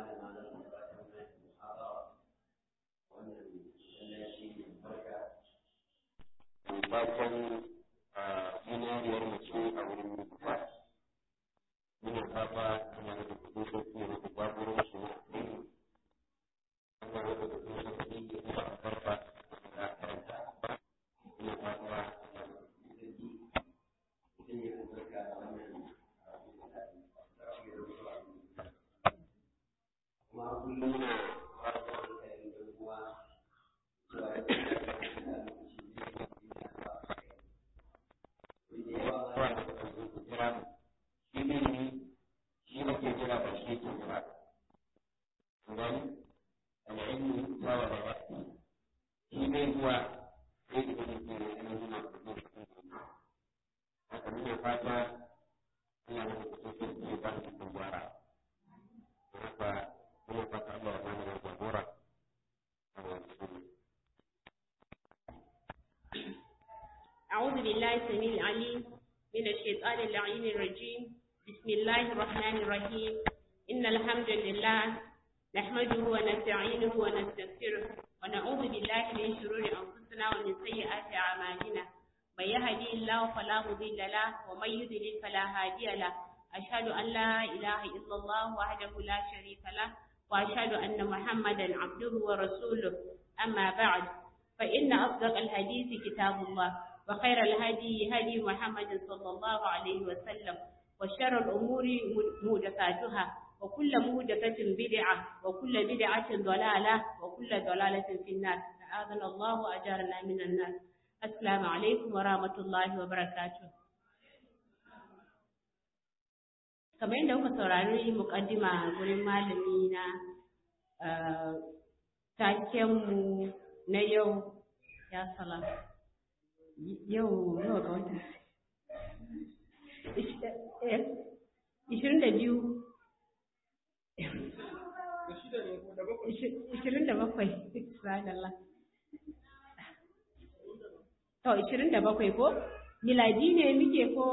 fatan zinariyar mace a wurin mijinta muna fata ana da kuɗi sarki ya rufe baburin su na addini ana da kuɗi sarki ya rufe albarka da karanta muna fata ana da kuɗi sarki mutum ya albarka da wannan kuma kullum muna fata da yan uwa zuwa أعوذ بالله السميع العليم من الشيطان اللعين الرجيم بسم الله الرحمن الرحيم إن الحمد لله نحمده ونستعينه ونستغفره ونعوذ بالله من شرور أنفسنا ومن سيئات أعمالنا من يهدي الله فلا مضل له ومن يضلل فلا هادي له أشهد أن لا إله إلا الله وحده لا شريك له وأشهد أن محمدا عبده ورسوله أما بعد فإن أصدق الحديث كتاب الله وخير الهدي هدي محمد صلى الله عليه وسلم وشر الأمور مهدفاتها وكل مهدفة بدعة وكل بدعة ضلالة وكل ضلالة في النار أعاذنا الله وأجارنا من النار السلام عليكم ورحمة الله وبركاته kamar yadda kuka saurari mukaddima gurin malami na takenmu na yau ya salam yau nawa ga wata ishirin da biyu ishirin da bakwai subhanallah to ishirin da bakwai ko miladi ne muke ko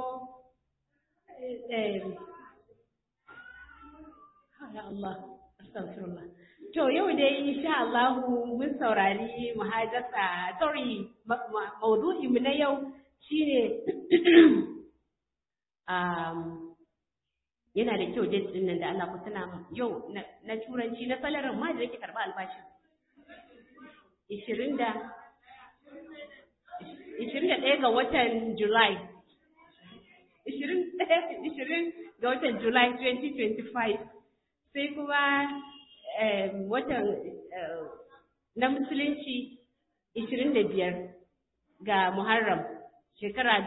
ya Allah astaghfirullah To yau dai insha Allah mun saurari muhajjasa sorry maudu'i mu na yau shine um, yana da kyau date din nan da Allah ku tana yau na turanci na salarin ma da yake karba albashi 20 da 21 ga watan July 20 20 ga watan July 2025 sai kuma watan na musulunci 25 ga Muharram shekara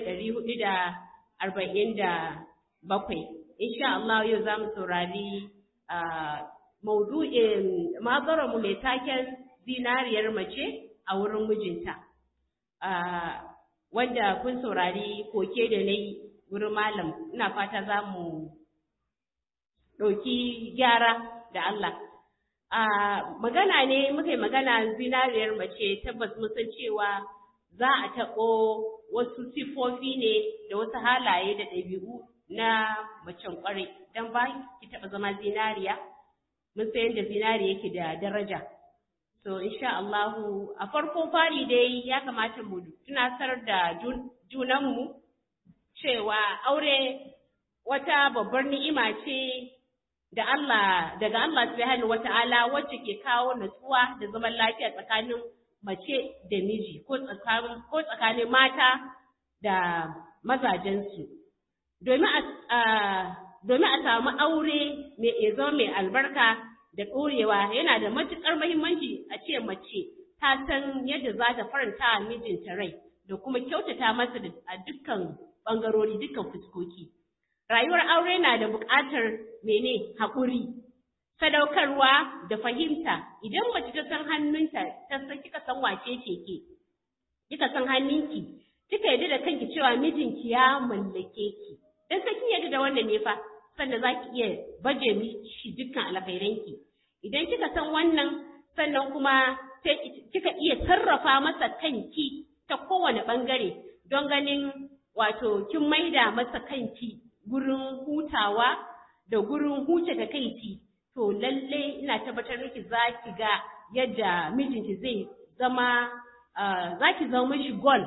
1447 insha Allah yau za mu saurari maudu'in mu mai taken zinariyar mace a wurin mijinta wanda kun saurari koke da na yi wurin malam ina fata za mu ɗauki gyara da Allah. magana ne muka yi magana zinariyar mace tabbas mun san cewa za a taɓo wasu sifofi ne da wasu halaye da ɗabi'u na macen ƙwarai don ba ki taɓa zama zinariya mun san yadda zinari yake da daraja so insha Allahu a farko fari dai ya kamata mu tunasar da junanmu cewa aure wata babbar ni'ima ce da Allah daga Allah subhanahu wata'ala wacce ke kawo natsuwa da zaman lafiya tsakanin mace da miji ko tsakanin ko tsakanin mata da mazajensu domin a domin a samu aure mai zama mai albarka da ɗorewa yana da matuƙar muhimmanci a ce mace ta san yadda za ta faranta mijinta rai da kuma kyautata masa a dukkan ɓangarori dukkan fuskoki. Rayuwar aure na da buƙatar mene haƙuri, sadaukarwa da fahimta. Idan mace ta san hannunta, ta san kika san wace ce ke, kika san hannunki, kika yarda da kanki cewa mijinki ya mallake ki. Dan sai kin yarda da wannan ne fa, sannan za ki iya baje mishi dukkan alkhairanki. Idan kika san wannan, sannan kuma sai kika iya sarrafa masa kanki ta kowane ɓangare don ganin wato kin maida masa kanki gurin hutawa da gurin huce da kaiti to lalle ina tabbatar miki za ki ga yadda mijinki zai zama za ki zama mishi gol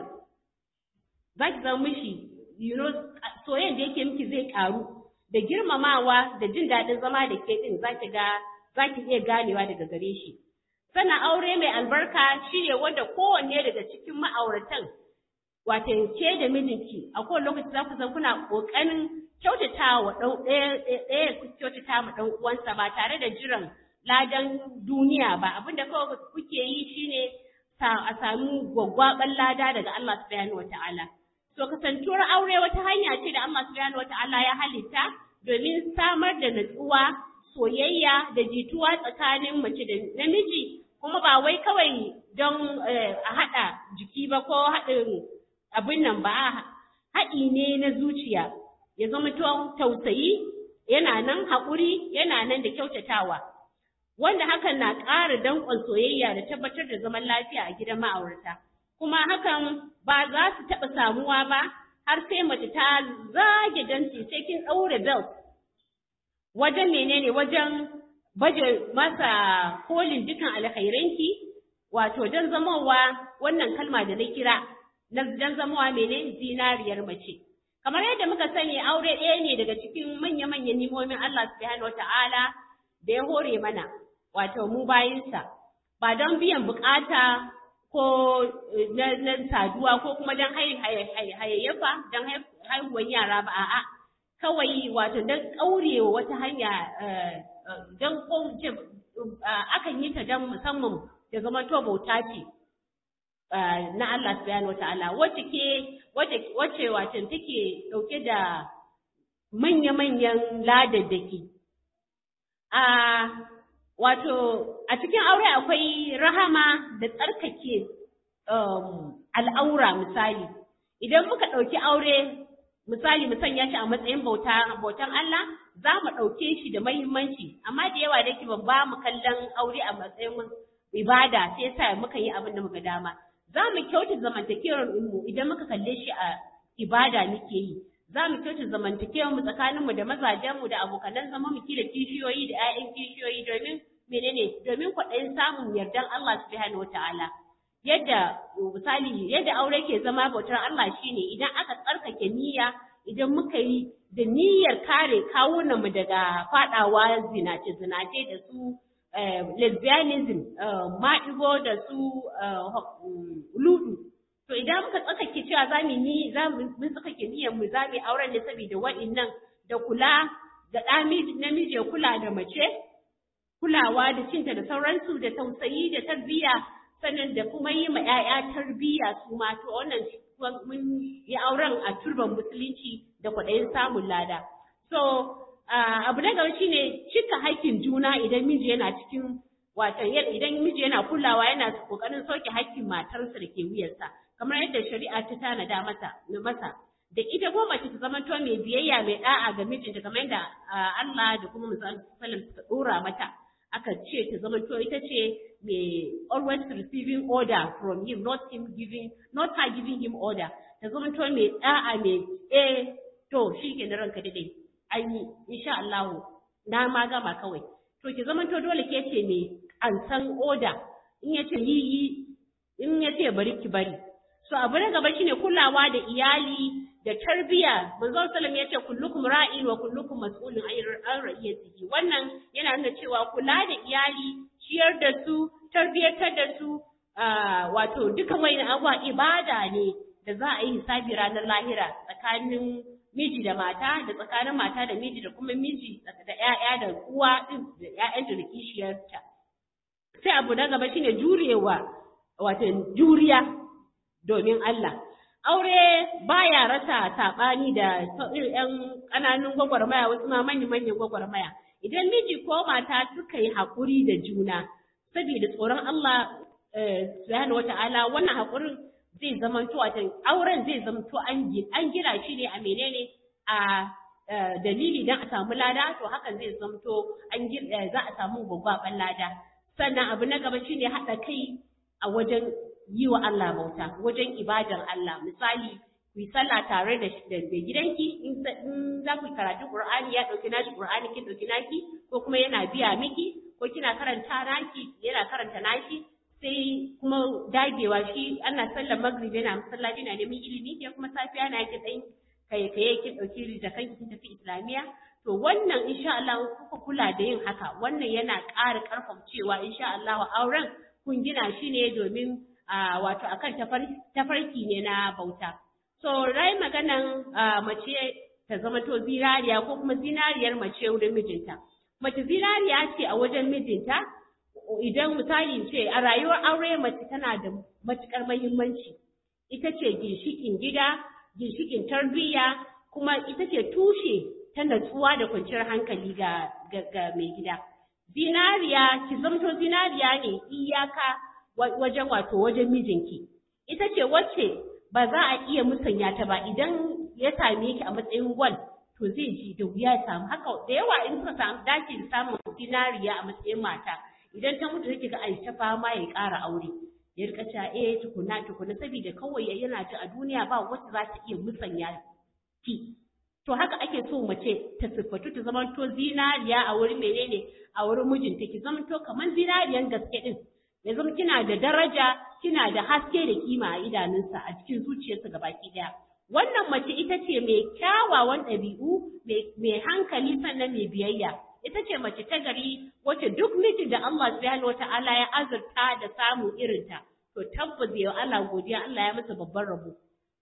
za ki zama mishi you know soyayyen da yake miki zai karu da girmamawa da jin daɗin zama da ke din za ki ga za ki iya ganewa daga gare shi sannan aure mai albarka shine wanda kowanne daga cikin ma'auratan wato ke da mijinki a kowane lokaci za ku san kuna ƙoƙarin kyautata wa ɗan ɗaya ɗaya kyautata ma ɗan uwansa ba tare da jiran ladan duniya ba abinda kawai kuke yi shine a samu gwaggwaɓan lada daga Allah subhanahu wata'ala to kasantuwar aure wata hanya ce da Allah subhanahu wata'ala ya halitta domin samar da natsuwa soyayya da jituwa tsakanin mace da namiji kuma ba wai kawai don a haɗa jiki ba ko haɗin abin nan ba haɗi ne na zuciya ya zama tausayi yana nan haƙuri yana nan da kyautatawa wanda hakan na ƙara danƙon soyayya da tabbatar da zaman lafiya a gidan ma'aurata kuma hakan ba za su taɓa samuwa ba har sai mace ta zage danci sai kin ɗaure belt wajen menene wajen baje masa kolin dukan alkhairanki wato don zamowa wannan kalma da na kira don zamowa mene zinariyar mace kamar yadda muka sani aure ɗaya ne daga cikin manya-manyan nimomin Allah subhanahu wata'ala da ya hore mana wato mu bayinsa ba don biyan bukata ko na saduwa ko kuma don hayayyafa don haihuwar yara ba a'a kawai wato don ƙaurewa wata hanya don akan yi ta don musamman da zama to bauta ce na Allah subhanahu wata'ala wacce ke wacce wato take dauke da manya-manyan ladaddaki a wato a cikin aure akwai rahama da tsarkake al'aura misali idan muka ɗauki aure misali mu sanya shi a matsayin bauta bautan Allah za mu ɗauke shi da mahimmanci amma da yawa da ban ba mu kallon aure a matsayin ibada sai yasa muka yi abin da muka dama za mu kyauta zamantakewar mu idan muka kalle shi a ibada muke yi za mu kyauta zamantakewar mu tsakanin mu da mazajen mu da abokanan zama mu kila kishiyoyi da 'ya'yan kishiyoyi domin menene domin kwaɗayin samun yardan Allah subhanahu wataala yadda misali yadda aure ke zama bautar Allah shine idan aka tsarkake niyya idan muka yi da niyyar kare kawunan mu daga fadawa zinace zinace da su lesbianism maɗigo da su ludu to idan muka tsakake cewa za mu ni za mu tsakake niyyar mu za mu auren ne saboda wa'annan da kula da ɗa namiji ya kula da mace kulawa da cinta da sauransu da tausayi da tarbiyya sannan da kuma yi ma 'ya'ya tarbiyya su ma to wannan mun yi auren a turban musulunci da kwaɗayin samun lada so abu na gaba shine cika haƙƙin juna idan miji yana cikin wato idan miji yana kulawa yana kokarin sauke haƙƙin matarsa da ke wuyarsa kamar yadda shari'a ta tanada masa masa da ita ko mace ta zama to mai biyayya mai da'a ga mijinta kamar yadda Allah da kuma Muhammad sallallahu ta dora mata aka ce ta zama to ita ce mai always receiving order from him not him giving not her giving him order ta zama to mai da'a mai eh to shi ke na ranka dai an yi insha Allah na ma gama kawai to ki zama to dole ke ce mai an san order in yace yi yi in yace bari ki bari so abu na gaba shine kulawa da iyali da tarbiya manzon sallam yace kullukum ra'in wa kullukum mas'ulun an ra'iyatihi wannan yana nuna cewa kula da iyali ciyar da su tarbiyatar da su wato dukan wani abuwa ibada ne da za a yi hisabi ranar lahira tsakanin miji da mata da tsakanin mata da miji da kuma miji da ƴaƴa da uwa din da ƴaƴanta da kishiyarta sai abu na gaba shine jurewa wato juriya domin Allah aure baya rasa saɓani da irin ƴan ƙananun gwagwarmaya wasu ma manyan manyan gwagwarmaya idan miji ko mata suka yi haƙuri da juna saboda tsoron Allah subhanahu wata'ala wannan haƙurin zai zamanto a auren zai zamanto an gina shi ne a menene a dalili don a samu lada to hakan zai zamanto an za a samu gwaggwaban lada sannan abu na gaba shine haɗa kai a wajen yi wa Allah bauta wajen ibadar Allah misali ku yi sallah tare da da gidanki in za ku karatu Qur'ani ya dauki nashi Qur'ani kin dauki naki ko kuma yana biya miki ko kina karanta naki yana karanta nashi sai kuma dagewa shi ana sallar maghrib yana masallaci na neman ilimi ke kuma safiya na yake dan kai kai kin dauki da kanki kin tafi islamiya to wannan insha Allah kuka kula da yin haka wannan yana ƙara ƙarfafa cewa insha Allah auren kun gina shi ne domin wato akan tafarki ne na bauta so rai maganan mace ta zama to zinariya ko kuma zinariyar mace wurin mijinta mace zinariya ce a wajen mijinta idan misali ce a rayuwar aure mace tana da matukar muhimmanci ita ce ginshikin gida ginshikin tarbiyya kuma ita ce tushe ta natsuwa da kwanciyar hankali ga, ga, mai gida. Zinariya, ki zamto zinariya ne iyaka wajen wato wajen mijinki. Ita ce wacce ba za a iya musanya ta ba idan ya same ki a matsayin gwal to zai ji da wuya ya samu haka da yawa in suka samu dace da samun zinariya a matsayin mata idan ta mutu take ga ai ta fama ya ƙara aure ya rika cewa eh tukuna tukuna saboda kawai yana ji a duniya ba wacce za ta iya musanya ki to haka ake so mace ta siffatu ta zama to zinariya a wurin menene a wurin mijinta ki zama to kamar zinariyan gaske din ya zama kina da daraja kina da haske da kima a idanunsa a cikin zuciyarsa gabaki daya wannan mace ita ce mai kyawawan ɗabi'u mai hankali sannan mai biyayya ita ce mace ta gari wacce duk mijin da Allah subhanahu wata'ala ya azurta da samu irinta to tabbas ya Allah godiya Allah ya masa babban rabo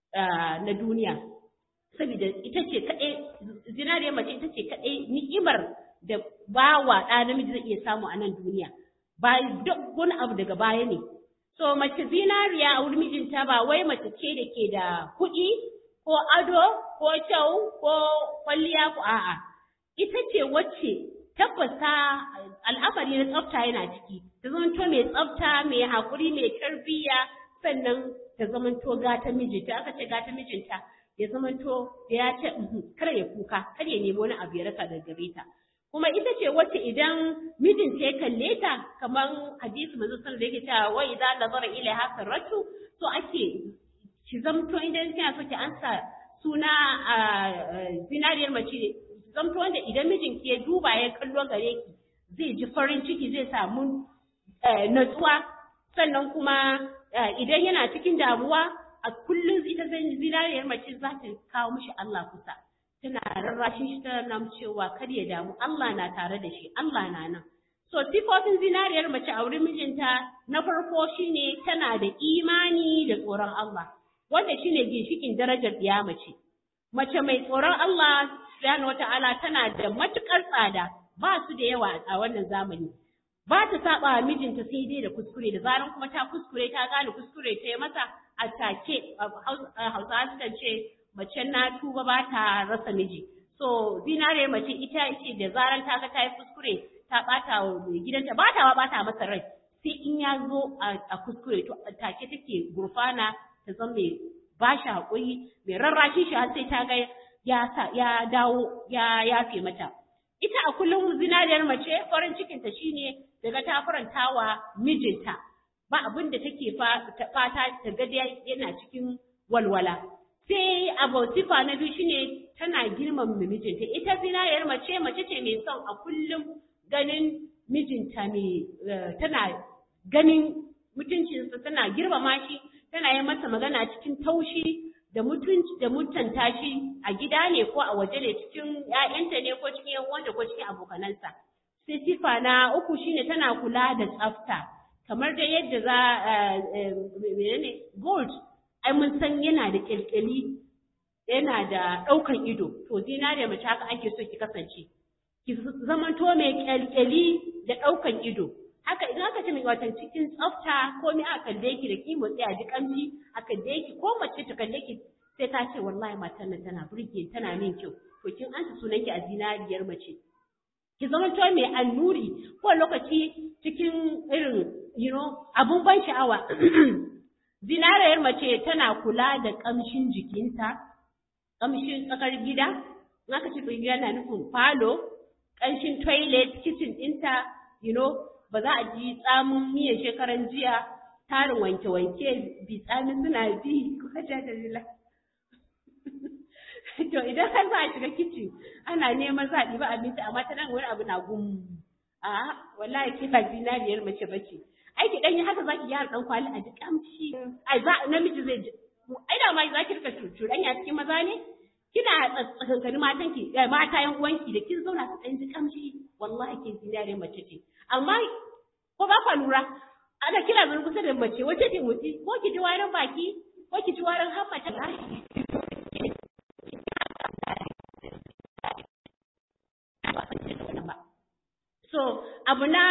na duniya saboda ita ce kaɗai zinariyar mace ita ce kaɗai ni'imar da bawa ɗa namiji zai iya samu a nan duniya ba duk wani abu daga baya ne so mace zinariya a wurin mijinta ba wai mace ce da ke da kuɗi ko ado ko kyau ko kwalliya ko a'a ita ce wacce tabbata al'amari na tsafta yana ciki ta zamanto mai tsafta mai haƙuri mai tarbiyya sannan ta zamanto gata mijinta aka ce gata mijinta ya zamanto da ya ce kar ya kuka kar ya nemi wani abu ya rasa daga gare ta kuma ita ce wacce idan mijinta ya kalle ta kamar hadisi manzo sallallahu alaihi wasallam yake cewa wa idza nazara ilaiha sarratu to ake ki zamto idan kina so ki ansa suna a zinariyar mace zamto wanda idan mijinki ya duba ya kallo gare ki zai ji farin ciki zai samu natsuwa sannan kuma idan yana cikin damuwa a kullum ita zinariyar mace za ta kawo mishi Allah kusa tana rarrashin shi tana nan cewa kar ya damu Allah na tare da shi Allah na nan so sifofin zinariyar mace a wurin mijinta na farko shine tana da imani da tsoron Allah wanda shine ginshikin darajar ɗiya mace mace mai tsoron Allah subhanahu wata'ala tana da matukar tsada ba su da yawa a wannan zamani ba ta saba mijinta sai dai da kuskure da zaran kuma ta kuskure ta gane kuskure ta yi masa a take hausawa sukan ce mace na tuba ba ta rasa miji so zinare mace ita ce da zaran ta ga ta yi kuskure ta bata wa mai gidanta ba ta bata masa rai sai in ya zo a kuskure to take take gurfana ta zama mai ba shi haƙuri mai rarrashi shi har sai ta ga ya sa ya dawo ya yafe mata ita a kullum zinariyar mace farin cikinta shine daga ta faranta wa mijinta ba abin da take fata ta ga yana cikin walwala sai abu sifa na biyu shine tana girmama mijinta ita zinariyar mace mace ce mai son a kullum ganin mijinta mai tana ganin mutuncinsa tana girmama shi tana yi masa magana cikin taushi da mutunci da mutunta shi a gida ne ko a waje ne cikin ƴaƴanta ne ko cikin yan wanda ko cikin abokanansa sai sifa na uku shine tana kula da tsafta kamar da yadda za menene gold ai mun san yana da kyalkyali yana da ɗaukan ido to zinariya mace haka ake so ki kasance ki zamanto mai kyalkyali da ɗaukan ido haka idan aka ce mai watan cikin tsafta ko ni aka kalle ki da ki motsi a ji kamshi a kalle ki ko mace ta kalle ki sai ta ce wallahi matan nan tana burge tana min kyau to kin ansa sunan ki a zinariyar mace ki zama to mai annuri ko lokaci cikin irin you know abun ban sha'awa zinariyar mace tana kula da kamshin jikinta kamshin tsakar gida in aka ce gida na nufin falo kamshin toilet kitchen ɗinta you know ba za a ji tsamin miyan shekaran jiya tarin wanke-wanke bi tsamin suna bi ko da lila to idan har za a shiga kicin ana neman za a ɗiba abinci amma ta nan wani abu na gum a wallahi ke ba zinariyar mace bace ai ki dan yi haka zaki gyara dan kwali a ji kamshi ai za namiji zai ji ai da ma za ki rika cuɗanya cikin maza ne kina tsakankani matan ki mata yan uwanki da kin zauna su dan ji kamshi wallahi ke zinariyar mace ce amma ko ba kwa lura ana kira zan kusa da mace wace ce mutu ko ki ji warin baki ko ki ji warin hammata So, abu na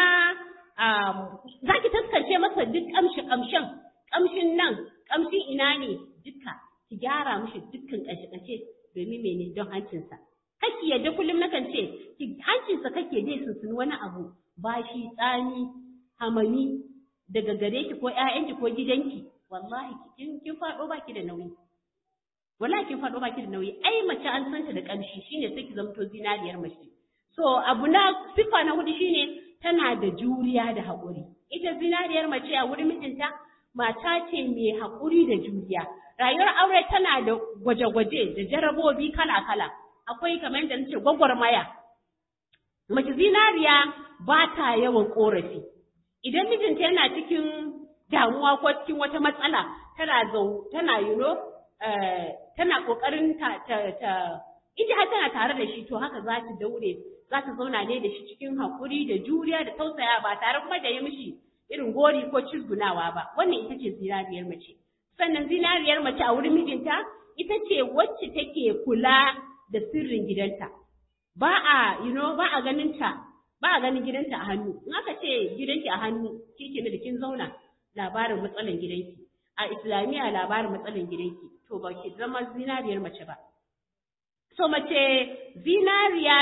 za ki taskance masa duk ƙamshi ƙamshin, ƙamshin nan, ƙamshin ina ne duka, ki gyara mishi dukkan ƙashe-ƙashe domin mene don hancinsa. Kake yadda kullum nakan ce, ki hancinsa kake dai sunsuni wani abu, bashi, tsani, hamami, daga gare ki ko ‘ya'yanki ko gidanki, wallahi kin kin faɗo baki da nauyi. Wallahi kin faɗo baki da nauyi, ai mace an santa da ƙamshi shine sai ki zamto zinariyar mace. So abu na sifa na hudu shine tana da juriya da haƙuri. Ita zinariyar mace a wurin mijinta mata ce mai haƙuri da juriya. Rayuwar aure tana da gwaje-gwaje da jarabobi kala-kala. Akwai kamar yadda nace gwagwarmaya. Mace zinariya ba ta yawan ƙorafi. Idan mijinta yana cikin damuwa ko cikin wata matsala tana zau tana you know, tana ƙoƙarin ta ta ita har tana tare da shi to haka za ta daure za ta zauna ne da shi cikin haƙuri da juriya da tausaya ba tare kuma da yi mishi irin gori ko cizgunawa ba wannan ita ce zinariyar mace sannan zinariyar mace a wurin mijinta ita ce wacce take kula da sirrin gidanta ba a you know ba a ganin ta ba a ganin gidanta a hannu in aka ce gidanki a hannu kike da kin zauna labarin matsalan gidanki a islamiyya labarin matsalan gidanki to ba ki zama zinariyar mace ba so mace zinariya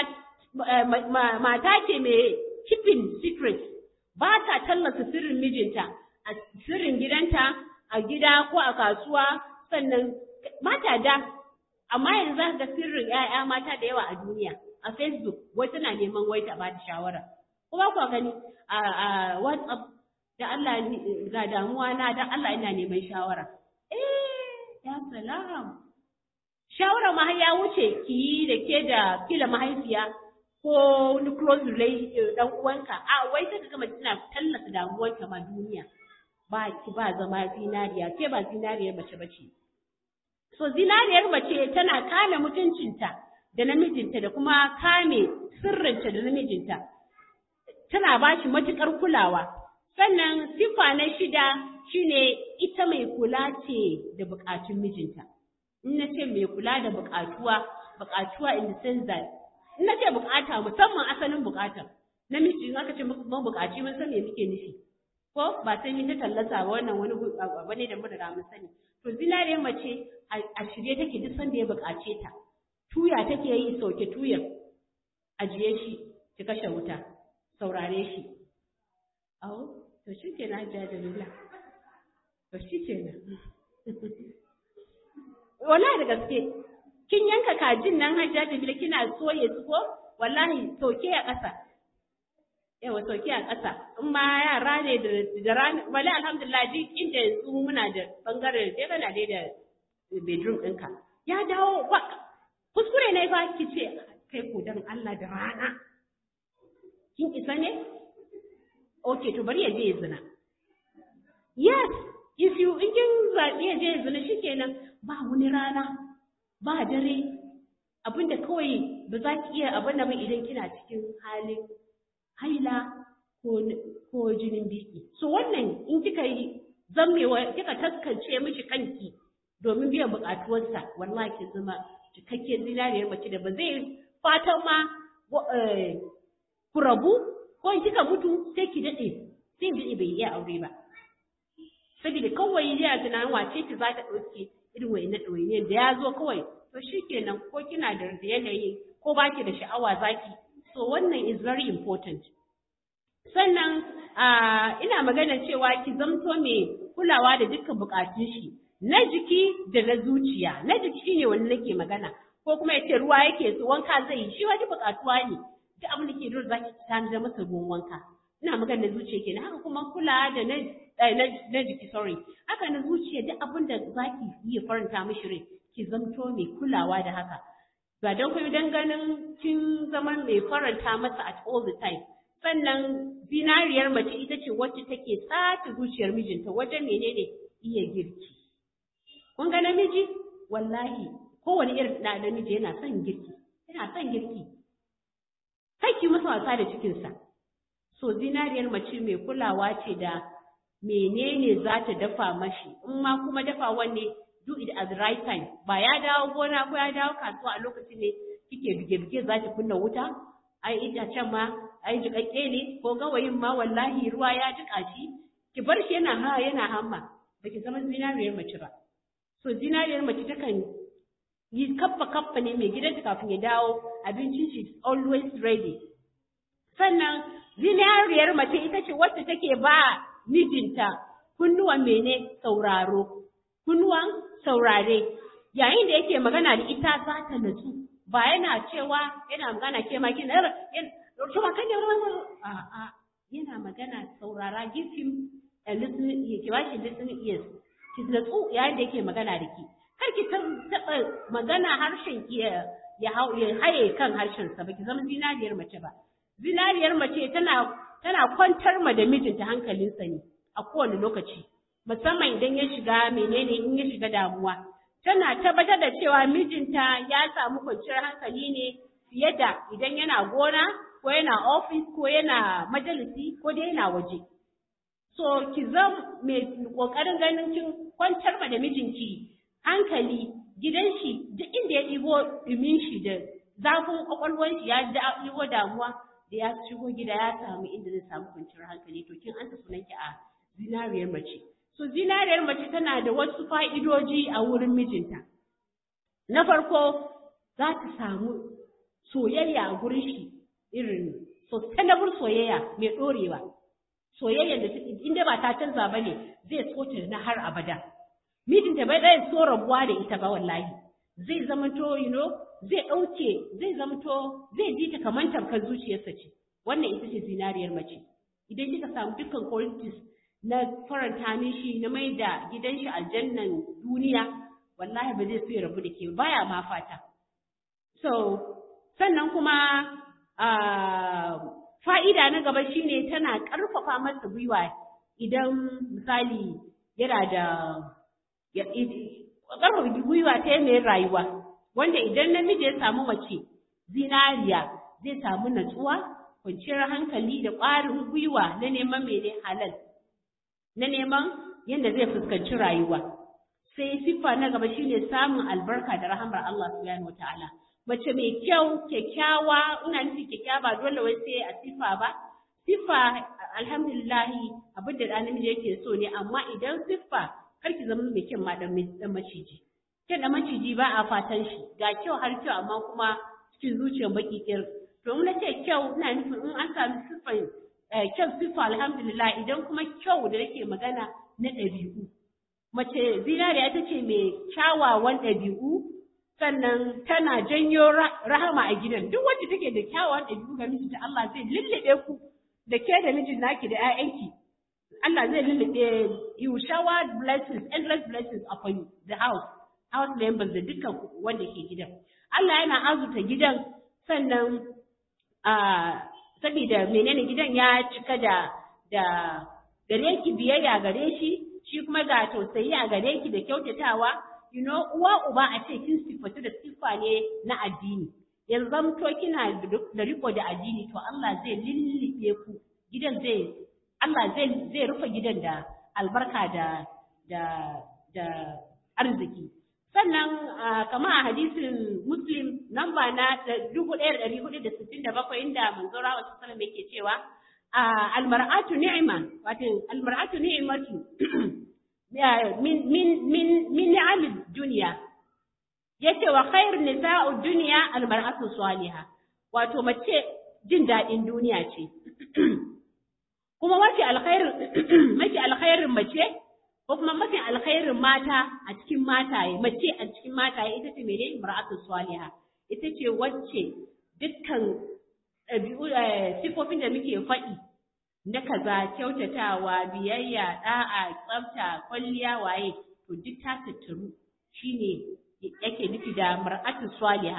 mata ce mai keeping secret ba ta tallata sirrin mijinta a sirrin gidanta a gida ko a kasuwa sannan mata da amma yanzu ga sirrin 'ya'ya mata da yawa a duniya a facebook wai tana neman wai ta ba ta shawara kuma ku gani a whatsapp da Allah ga damuwa na dan Allah ina neman shawara eh ya salam shawara ma ya wuce ki yi da ke da kila mahaifiya ko wani close relation dan uwanka a wai sai ka mace tana tallata damuwarka ma duniya ba ki ba zama zinariya ke ba zinariyar mace bace so zinariyar mace tana kame mutuncinta da namijinta da kuma kame sirrinta da namijinta tana ba shi matukar kulawa sannan sifa na shida shine ita mai kula ce da bukatun mijinta in na ce mai kula da bukatuwa bukatuwa in the sense that in na ce bukata musamman asalin bukata namiji in aka ce mun bukaci mun san me muke nufi ko ba sai mun ta tallata ba wannan wani abu ne da mun riga mun sani to zinariyar mace a shirye take duk sanda ya bukace ta tuya take yi sauke tuyan ajiye shi ki kashe wuta saurare shi awo to shi kenan hajiya jamila to shi kenan wallahi da gaske kin yanka kajin nan hajja da bila kina soye su ko wallahi soke a ƙasa yawa soke a ƙasa in ma yara ne da da rana wallahi alhamdulillah ji inda yanzu muna da bangaren da kana dai da bedroom ɗinka ya dawo ba kuskure ne fa ki ce kai ko dan Allah da rana kin isa ne okay to bari ya je ya zina yes if you in kin zaɓi ya je ya zina shikenan ba wani rana ba dare abinda kawai ba za ki iya abin ba idan kina cikin halin haila ko ko jinin biki so wannan in kika yi zammewa kika taskance mishi kanki domin biyan buƙatuwarsa wallahi ki zama cikakken zinariyar mace da ba zai fatan ma ku rabu ko in kika mutu sai ki daɗe sai daɗe bai iya aure ba saboda kawai yana tunanin wace ki za ta ɗauke irin wayannan ɗawainiyar da ya zo kawai to shi kenan ko kina da yanayi ko ba ki da sha'awa zaki so wannan is very important sannan ina magana cewa ki zamto mai kulawa da dukkan bukatun shi na jiki da na zuciya na jiki shine wani nake magana ko kuma yace ruwa yake so wanka zai yi shi wani bukatuwa ne duk abin da ke dole zaki tanadar masa ruwan wanka ina magana na zuciya kenan haka kuma kula da na na jiki sorry haka na zuciya duk abin da zaki iya faranta mishi rai ki zamto mai kulawa da haka ba don kuma don ganin kin zama mai faranta masa at all the time sannan zinariyar mace ita ce wacce take sace zuciyar mijinta wajen menene iya girki kun ga namiji wallahi kowane irin da namiji yana son girki yana son girki kai ki masa wasa da cikinsa so zinariyar mace mai kulawa ce da menene za ta dafa mashi in ma kuma dafa wanne do it at the right time ba ya dawo gona ko ya dawo kasuwa a lokacin ne kike bige-bige za ki kunna wuta ai itacen ma ai jiƙaƙƙe ne ko gawayin ma wallahi ruwa ya jiƙa shi ki bar shi yana ha yana hamma ba ki zama zinariyar mace ba so zinariyar mace takan yi kaffa kaffa ne mai gidanta kafin ya dawo abincin shi always ready sannan zinariyar mace ita ce wacce take ba mijinta kunnuwan mene sauraro kunnuwan saurare yayin da yake magana da ita za ta natsu ba yana cewa yana magana ke ma kina kuma kan a a yana magana saurara give him a listening ear ki bashi listening ears ki natsu yayin da yake magana da ki kar ki taɓa magana harshen ki ya haye kan harshen sa baki zama zinariyar mace ba zinariyar mace tana tana kwantar ma da mijinta hankalinsa ne a kowane lokaci musamman idan ya shiga menene in ya shiga damuwa tana tabbatar da cewa mijinta ya samu kwanciyar hankali ne fiye da idan yana gona ko yana ofis ko yana majalisi ko dai yana waje so ki zam mai kokarin ganin kin kwantar ma da mijinki hankali gidan shi duk inda ya ɗigo ɗumin shi da zafin kwakwalwar shi ya ɗigo damuwa da ya shigo gida ya samu inda zai samu kwanciyar hankali to kin an sunanki a zinariyar mace so zinariyar mace tana da wasu fa'idoji a wurin mijinta na farko za ta samu soyayya a gurin shi irin sustainable soyayya mai ɗorewa soyayya da inda ba ta canza ba ne zai so ta na har abada mijinta bai ɗaya so rabuwa da ita ba wallahi zai zamanto you know zai ɗauke zai zamto zai ji ta kamar tamkar zuciyarsa ce wannan ita ce zinariyar mace idan kika samu dukkan qualities na faranta mishi na mai da gidan shi aljannan duniya wallahi ba zai so ya rabu da ke baya ma fata so sannan kuma fa'ida na gaba shine tana ƙarfafa masa gwiwa idan misali yana da ƙarfafa gwiwa ta yanayin rayuwa wanda idan namiji ya samu mace zinariya zai samu natsuwa kwanciyar hankali da ƙwarin gwiwa na neman mene halal na neman yadda zai fuskanci rayuwa sai siffa na gaba shine samun albarka da rahamar Allah subhanahu wataala mace mai kyau kyakkyawa ina nufi kyakkyawa ba dole wai sai a siffa ba siffa alhamdulillah abin da namiji yake so ne amma idan siffa kar ki zama mai kyan ma dan maciji kyan da maciji ba a fatan shi ga kyau har kyau amma kuma cikin zuciyar baki kir to mun ce kyau ina nufin in an sami siffan kyau siffa alhamdulillah idan kuma kyau da nake magana na ɗabi'u mace zinariya ita ce mai kyawawan ɗabi'u sannan tana janyo rahama a gidan duk wacce take da kyawawan ɗabi'u ga mijinta Allah zai lullube ku da ke da mijin naki da 'ya'yanki Allah zai lullube you shower blessings endless blessings upon you the house house members da dukkan wanda ke gidan Allah yana azuta gidan sannan saboda menene gidan ya cika da da gare ki biyayya gare shi shi kuma ga tausayi a gare ki da kyautatawa you know uwa uba a ce kin sifatu da siffa ne na addini yanzu zamto kina da riko da addini to Allah zai lillibe ku gidan zai Allah zai zai rufe gidan da albarka da da da arziki sannan kama a hadisin muslim namba na 1467 inda manzo rawa sallallahu yake cewa almar'atu ni'ma wato almar'atu ni'matu min min min min ni'amid dunya yace wa khairun nisa'u dunya almar'atu salihah wato mace jin dadin duniya ce kuma mafi alkhairin mafi alkhairin mace ko kuma mafi alkhairin mata a cikin mataye mace a cikin mataye ita ce mene mar'atu salihah ita ce wacce dukkan ɗabi'u sifofin da muke faɗi na kaza kyautatawa biyayya da'a tsafta kwalliya waye to duk ta tattaru shine yake nufi da mar'atu salihah to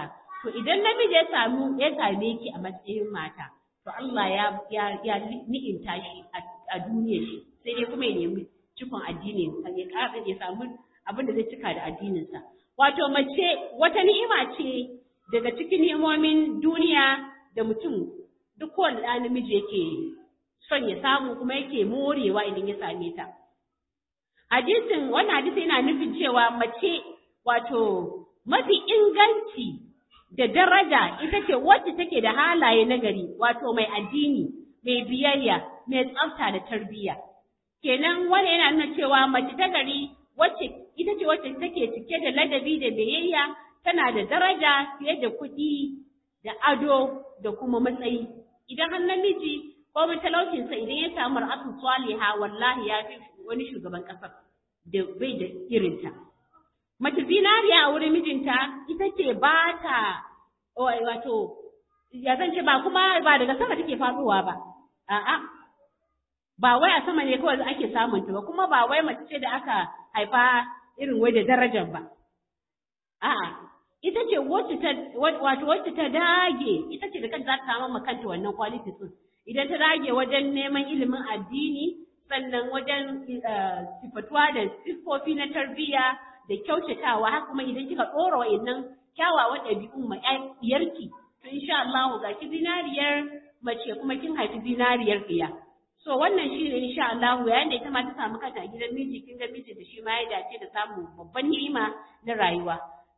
to idan namiji ya samu ya same ki a matsayin mata to Allah ya ya ya ni'imta shi a duniyar shi sai dai kuma ya nemi cikon addini ya ƙara ya samu abin da zai cika da addininsa wato mace wata ni'ima ce daga cikin ni'imomin duniya da mutum duk kowane ɗan namiji yake son ya samu kuma yake morewa idan ya same ta hadisin wannan hadisi yana nufin cewa mace wato mafi inganci da daraja ita ce wacce take da halaye nagari wato mai addini mai biyayya mai tsafta da tarbiyya kenan wani yana nuna cewa mace ta gari wacce ita ce wacce take cike da ladabi da biyayya tana da daraja fiye da kuɗi da ado da kuma matsayi idan har namiji ko talaucinsa idan ya samu ra'atun saliha wallahi ya fi wani shugaban ƙasar da bai da irinta. Mace zinariya a wurin mijinta ita ce ba ta wato ya zan ce ba kuma ba daga sama take faɗowa ba. A'a ba wai a sama ne kawai ake samun ta ba kuma ba wai mace ce da aka haifa irin wai da darajar ba. A'a ita ce wacce ta wato wacce ta dage ita ce da kanta za ta samu ma kanta wannan quality din. Idan ta dage wajen neman ilimin addini sannan wajen sifatuwa da siffofi na tarbiyya da kyautatawa haka kuma idan kika ɗora wa'annan kyawawan ɗabi'un ma ƴarki to insha Allah ga ki zinariyar mace kuma kin haifi zinariyar ɗiya so wannan shi ne insha Allah yayin da ita ma ta samu kanta a gidan miji kin ga miji da shi ma ya dace da samun babban ni'ima na rayuwa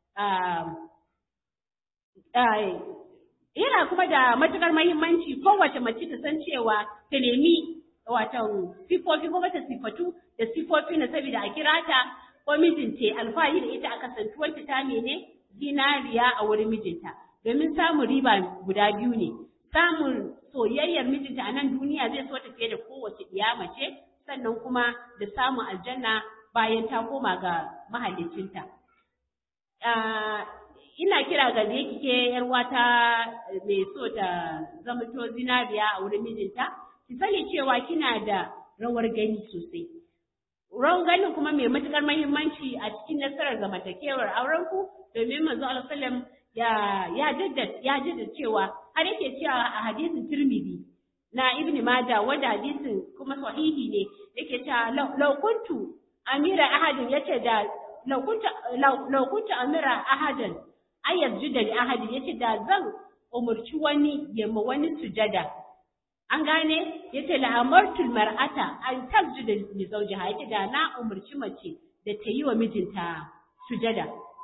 yana kuma da matukar mahimmanci kowace mace ta san cewa ta nemi wato sifofi ko mata sifatu da sifofi na saboda a kira ta ko mijinta alfahari da ita aka santuwanta ta mene zinariya a wurin mijinta domin samun riba guda biyu ne samun soyayyar mijinta a nan duniya zai so ta fiye da kowace ɗiya mace sannan kuma da samun aljanna bayan ta koma ga mahallicinta. ina kira ga da yake yar wata mai so ta zamanto zinariya a wurin mijinta ki sani cewa kina da rawar gani sosai. Rawar ganin kuma mai matuƙar mahimmanci a cikin nasarar zamantakewar aurenku domin manzo Allah sallam ya ya jaddada ya jaddada cewa har yake cewa a hadisin Tirmidhi na Ibn Majah wanda hadisin kuma sahihi ne yake cewa law kuntu amira ahadin yace da law kuntu law kuntu amira ahadan ayyar juda li ahadin yace da zan umurci wani ya ma wani sujada an gane yace la amartul mar'ata an tasjuda li zawjiha yace da na umurci mace da ta yi wa mijinta sujada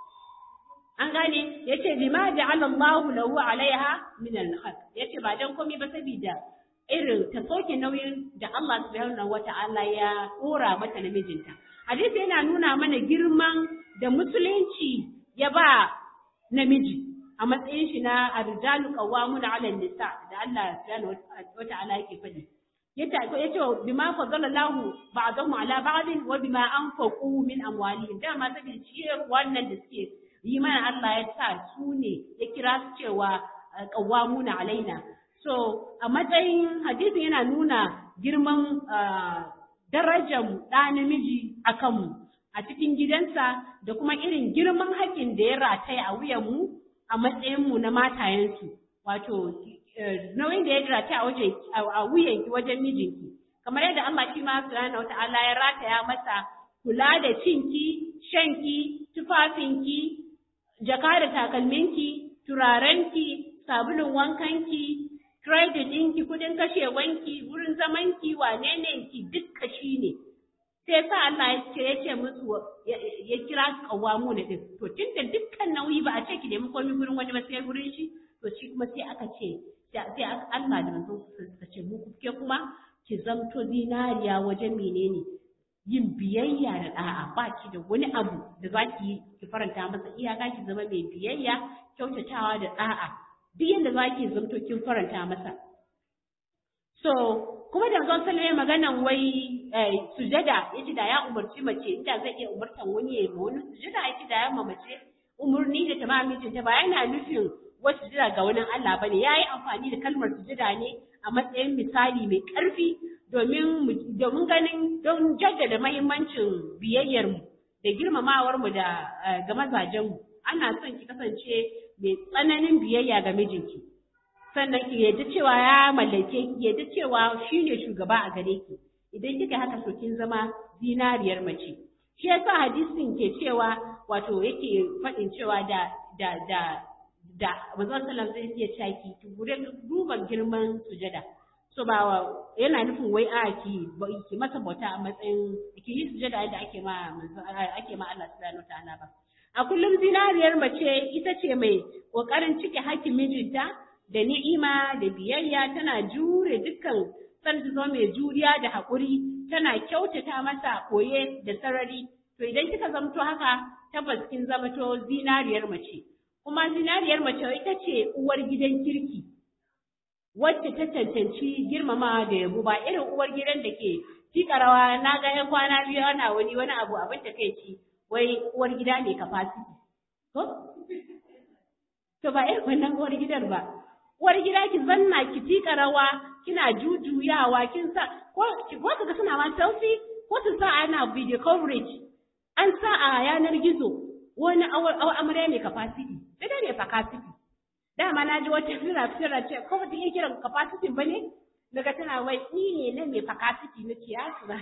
an gane yace bima ja'ala Allahu lahu alaiha min al-haq yace ba dan komai ba saboda irin ta soke nauyin da Allah subhanahu wata'ala ya dora mata na mijinta hadisi yana nuna mana girman da musulunci ya ba namiji a matsayin shi na arjalu qawwamuna 'ala nisa da Allah subhanahu wata'ala yake faɗi yace yace bima faddalallahu ba'dahum 'ala ba'din wa bima anfaqu min amwalihim dama saboda ciyar wannan da suke yi mana Allah ya sa su ne ya kira su cewa qawwamuna 'alaina so a matsayin hadisi yana nuna girman darajar ɗa namiji a kanmu a cikin gidansa da kuma irin girman haƙƙin da ya rataya a wuyanmu a matsayinmu na matayensu wato nauyin da ya rataya a wuyanki wajen mijinki kamar yadda Allah shi ma subhanahu wata'ala ya rataya masa kula da cinki shanki tufafinki jaka da takalminki turarenki sabulun wankanki credit ɗinki kudin kashewanki wurin zamanki wane ne ki dukka shi ne sai sa Allah ya ce ya ce musu ya kira su kawamu da din to tunda dukkan nauyi ba a ce ki nemi komai gurin wani ba sai gurin shi to shi kuma sai aka ce sai Allah da manzon suka ce mu ke kuma ki zamto zinariya wajen menene yin biyayya da da'a ba ki da wani abu da za ki ki faranta masa iyaka ki zama mai biyayya kyautatawa da da'a duk yadda za ki zamto kin faranta masa so kuma da zan sallame maganan wai sujada yace da ya umarci mace inda zai iya umartan wani ya ma wani sujada yace da ya ma mace umurni da ta ma mijinta ba yana nufin wasu sujada ga wani Allah bane yayi amfani da kalmar sujada ne a matsayin misali mai ƙarfi domin domin ganin don jaddada mahimmancin biyayyar mu da girmamawar mu da ga mazajen mu ana son ki kasance mai tsananin biyayya ga mijinki sannan ki yadda cewa ya mallake ki yadda cewa shine shugaba a gare ki idan kika haka to kin zama zinariyar mace shi yasa hadisin ke cewa wato yake faɗin cewa da da da da manzon sallallahu alaihi wasallam zai iya caki ki gure duba girman sujada so ba yana nufin wai a ki ki masa bauta a matsayin ki yi sujada yadda ake ma ake ma Allah subhanahu wataala ba a kullum zinariyar mace ita ce mai kokarin cike hakkin mijinta da ni'ima da biyayya tana jure dukkan san ta zama mai juriya da haƙuri tana kyautata masa koye da sarari to idan kika zamto haka tabbas kin zamto zinariyar mace kuma zinariyar mace ita ce uwar gidan kirki wacce ta cancanci girmama da yabo ba irin uwar gidan da ke tika rawa na ga yan kwana biyu ana wani wani abu abin ta kai ci wai uwar gida ne capacity ko to ba irin wannan uwar gidan ba uwar gida ki zanna ki tika rawa kina jujuyawa kin sa ko ko kaga suna ma selfie ko su sa ana video coverage an sa a yanar gizo wani amarya mai capacity sai dai ne capacity dama na ji wata fira fira ce ko ba ta iya kiran capacity ba ne daga tana wai ni ne na mai capacity na ce ya su ba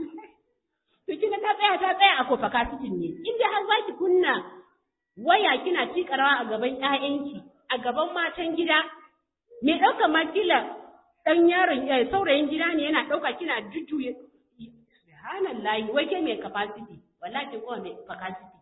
to kina ta tsaya ta tsaya a ko capacity ne inda har za ki kunna waya kina tika rawa a gaban ƴaƴanki a gaban matan gida me ɗauka ma kila ɗan yaron saurayin gida ne yana ɗauka kina jujjuye subhanallahi wai ke mai capacity wallahi ko mai capacity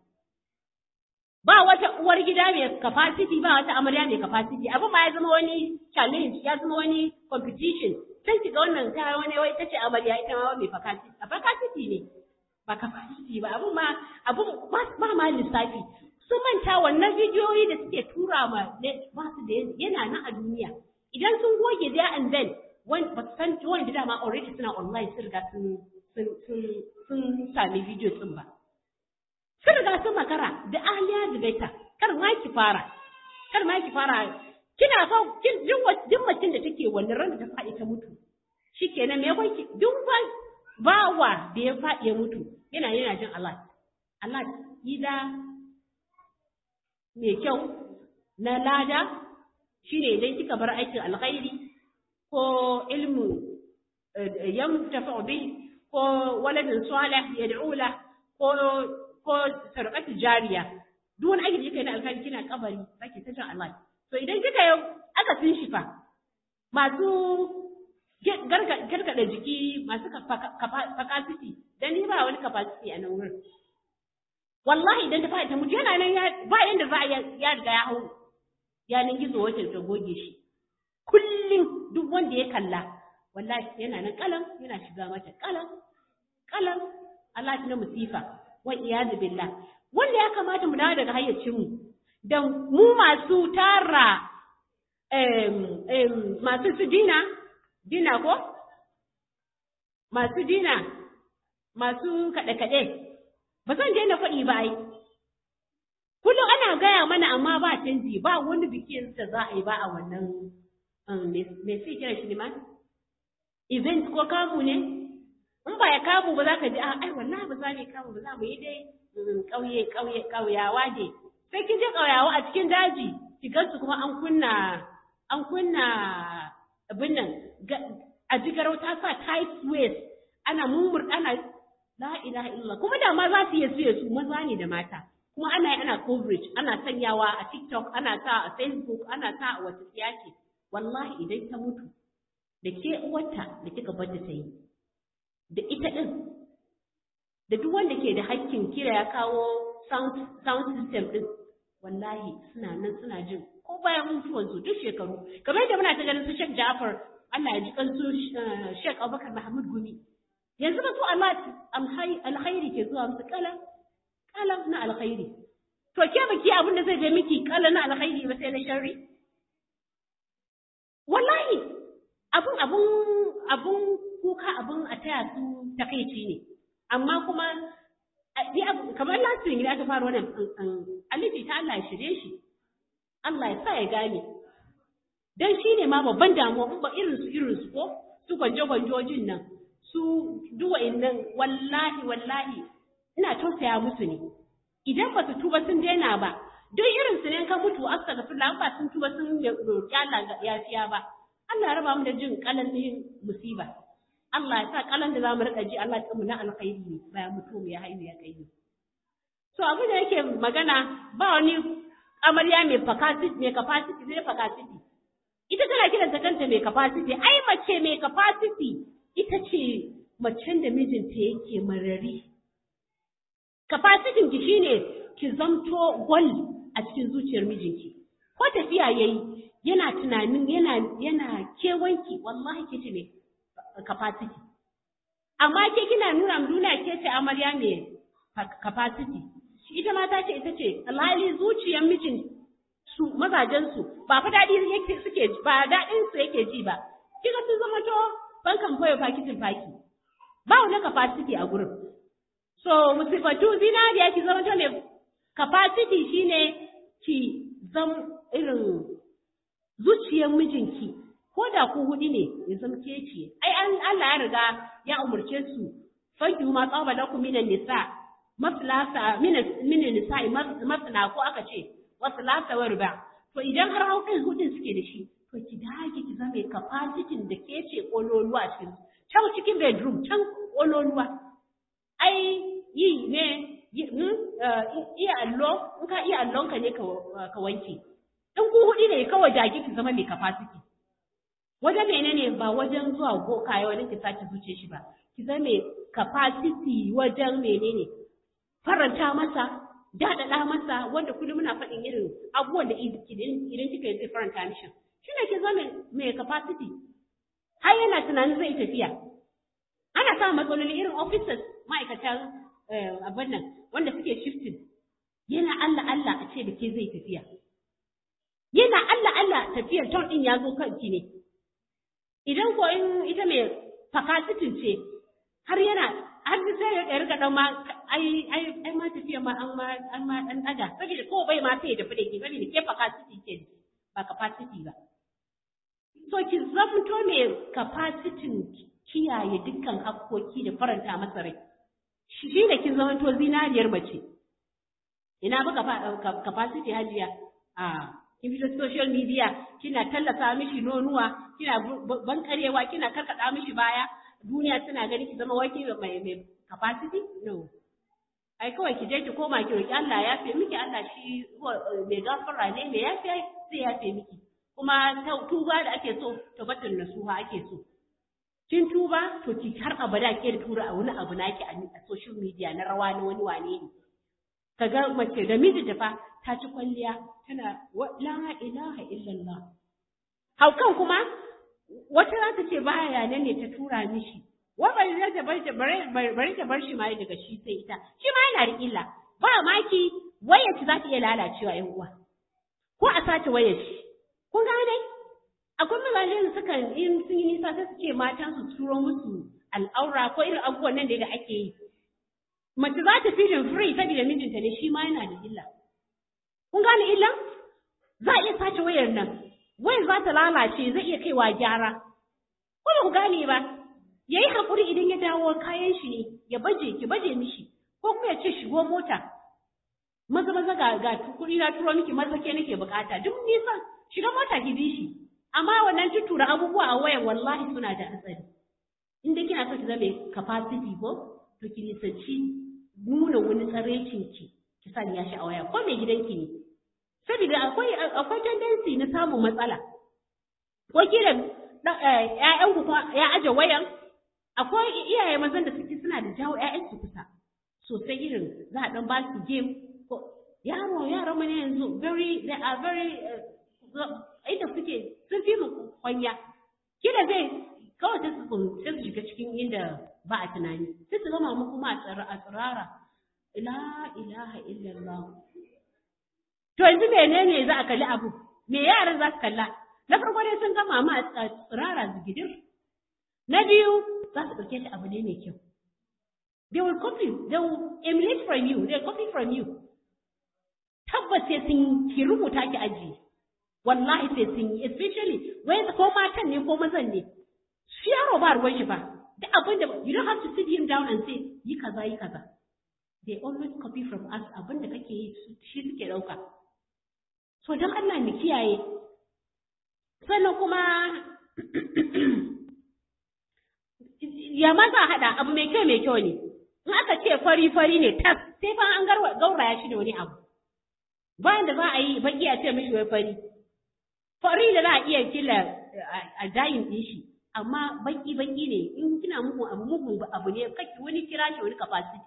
ba wata uwar gida mai capacity ba wata amarya mai capacity abin ma ya zama wani challenge ya zama wani competition sai ki ga wannan ta wani wai ita ce amarya ita ma mai capacity a capacity ne ba capacity ba abin ma abin ba ma lissafi sun manta wannan bidiyoyi da suke tura ma ba su da yana nan a duniya idan sun goge there and then ba su san wanda dama already suna online sun riga sun sun sami video din ba sun riga sun makara da aliya da baita kar ma ki fara kar ma ki fara kina fa kin duk macin da take wannan ran da ta faɗi ta mutu shikenan me yakon ki duk ba bawa da ya faɗi ya mutu yana yana jin Allah Allah ida mai kyau na lada shine idan kika bar aikin alkhairi ko ilmu yamtafa bi ko waladin salih yad'u la ko ko sarƙatu jariya duk wani aiki da yake na alkhairi kina kabari zaki ta jin Allah to idan kika yi aka sun shi fa masu gargada jiki masu capacity dan ni ba wani capacity a nan wurin wallahi idan ta fara ta mutu yana nan ba yanda za a ya riga ya hau yanin gizo wacce ta goge shi kullum duk wanda ya kalla wallahi yana nan kalam yana shiga mata kalam kalam Allah na musifa wa iyadu billah wanda ya kamata mu dawo daga hayyacinmu da mu masu tara masu su dina dina ko masu dina masu kaɗe-kaɗe ba zan daina faɗi ba ai kullum ana gaya mana amma ba canji ba wani bikin da za a yi ba a wannan me sai kira shi ne ma event ko kamu ne in ba ya kamu ba za ka ji ai wallahi ba za mu kamu ba za mu yi dai ƙauye ƙauye ƙauyawa ne sai kin je ƙauyawa a cikin daji ki gansu kuma an kunna an kunna abin nan a jigarau ta sa tight waist ana mumur ana la ilaha illallah kuma da ma za su iya suye su maza ne da mata kuma ana yi ana coverage ana sanyawa a TikTok ana sa a Facebook ana sa a wata siyaki wallahi idan ta mutu da ke uwarta da kika bar ta yi da ita din da duk wanda ke da hakkin kira ya kawo sound sound system din wallahi suna nan suna jin ko bayan mutuwan su duk shekaru kamar yadda muna ta ganin su Sheikh Ja'far Allah ya ji kan su Sheikh Abubakar Mahmud Gumi yanzu ba su Allah alkhairi ke zuwa musu kalam kalam na alkhairi to ke baki abin da zai je miki kalam na alkhairi ba sai na sharri wallahi abun abun abun kuka abun a taya su takaici ne amma kuma kamar latin gida aka fara wannan alifi ta Allah ya shirye shi Allah ya sa ya gane dan shi ne ma babban damuwa in ba irin su irin su ko su gwanje-gwanjojin nan su duwa'in nan wallahi wallahi ina tausaya musu ne idan ba su tuba sun daina ba duk irin su ne ka mutu astaghfirullah ba sun tuba sun roƙi Allah yafiya ba Allah ya raba mu da jin kalalin musiba Allah ya sa kalan da zamu rika ji Allah ya mu na alkhairi ne bayan mutum ya haihu ya kai so abin da yake magana ba wani amarya mai capacity mai capacity zai capacity ita tana kiranta kanta mai capacity ai mace mai capacity ita ce macen da mijinta yake marari capacity ki shine ki zamto gwal a cikin zuciyar mijinki ko tafiya yayi yana tunanin yana yana kewanki wallahi ke ce mai capacity amma ke kina nuna nuna ke ce amarya mai capacity ita ma ta ce ita ce alhali zuciyar mijin su mazajen su ba fa daɗi yake suke ba daɗin su yake ji ba kika sun zama to bankan boye fakitin faki ba wani capacity a gurin so musifatu zinariya ki zama to ne capacity shine ki zam irin zuciyar mijinki ko da ku huɗu ne ya zama ke ce ai Allah ya riga ya umurce su fanki ma tsaba lakum minan nisa maslasa minan nisa masna ko aka ce waslasa wa riba to idan har haukan hudun suke da shi to ki dage ki zama capacity da ke ce kololuwa cikin can cikin bedroom can kololuwa ai yi ne iya allo in ka iya allon ka ne ka wanke in ku huɗu ne kawai dage ki zama mai capacity wajen menene ba wajen zuwa boka ya wajen ki sake zuce shi ba ki zama mai capacity wajen menene faranta masa daɗaɗa masa wanda kullum muna faɗin irin abubuwan da idan kika yi zai faranta mishi shi ne ki zama mai capacity har yana tunanin zai tafiya ana samun matsaloli irin officers ma'aikatan abin nan wanda suke shifting yana Allah Allah a ce da ke zai tafiya yana Allah Allah tafiyar ton ɗin ya zo kanki ne idan ko in ita mai capacity ce har yana har sai ya rika dan ma ai ai ai ma tafiya ma an ma an ma dan daga saboda ko bai ma sai ya tafi da ke saboda ke capacity ke ba capacity ba so ki zamto mai capacity kiyaye dukkan hakkoki da faranta masa rai shi ne kin zamanto zinariyar mace ina ba capacity hajiya a kin fito social media kina tallata mishi nonuwa kina bankarewa kina karkada mishi baya duniya tana gani ki zama waki mai mai capacity no ai kawai ki je ki koma ki roki Allah ya yafe miki Allah shi mai gafara ne mai yafe sai ya yafe miki kuma tuba da ake so tabatun nasuha ake so kin tuba to ki har abada ke da tura a wani abu naki a social media na rawa na wani wane ne kaga mace da miji da fa ta ci kwalliya tana la ilaha illallah haukan kuma wata za ta ce baya nan ne ta tura mishi wa bari ta bar bari ta bar shi ma daga shi sai ita shi ma yana da illa ba maki wayar za ta iya lalacewa yan uwa ko a sace wayar shi kun gane akwai mazaje da suka in sun yi nisa sai su ce matan su turo musu al'aura ko irin abubuwan nan da ake yi mace za ta fijin free saboda mijinta ne shi ma yana da illa kun gane illa za a iya sace wayar nan wayar za ta lalace zai iya kaiwa gyara ko ba ku gane ba ya yi haƙuri idan ya dawo kayan shi ne ya baje ki baje mishi ko kuma ya ce shigo mota maza maza ga ga kuɗi na turo miki maza ke nake bukata duk nisan shiga mota ki bi shi amma wannan tuttura abubuwa a wayan wallahi suna da hatsari in dai kina so ki zama capacity ko to ki nisanci nuna wani tsarecin ki ki sanya shi a waya ko mai gidanki ne saboda akwai akwai tendency na samun matsala ko kila ƴaƴan ku ya aje wayan akwai iyaye mazan da suke suna da jawo ƴaƴan su kusa sosai irin za a dan ba su game ko yaro yaran mu ne yanzu very they are very inda suke sun fi mu kwanya kila zai kawai sai su sai su shiga cikin inda ba a tunani sai su zama mu kuma a tsirara la ilaha illallah to yanzu menene za a kalli abu me yaran za su kalla na farko dai sun gama ma a tsirara zigidir na biyu za su ɗauke shi abu ne mai kyau they will copy they will emulate from you they will copy from you tabbas sai sun ki rubuta ki ajiye wallahi sai sun yi especially wai ko matan ne ko mazan ne shi yaro ba ruwan shi ba duk abin da you don't have to sit him down and say yi kaza yi kaza they always copy from us abin da kake yi shi suke dauka so don Allah mu kiyaye sannan kuma ya ma za a haɗa abu mai kyau mai kyau ne in aka ce fari fari ne tas sai fa an gauraya shi da wani abu bayan da za a yi baki a ce mishi wai fari fari da za a iya kila a dayin ɗin shi amma baki baki ne in kina muku abu mugun abu ne kake wani kira shi wani capacity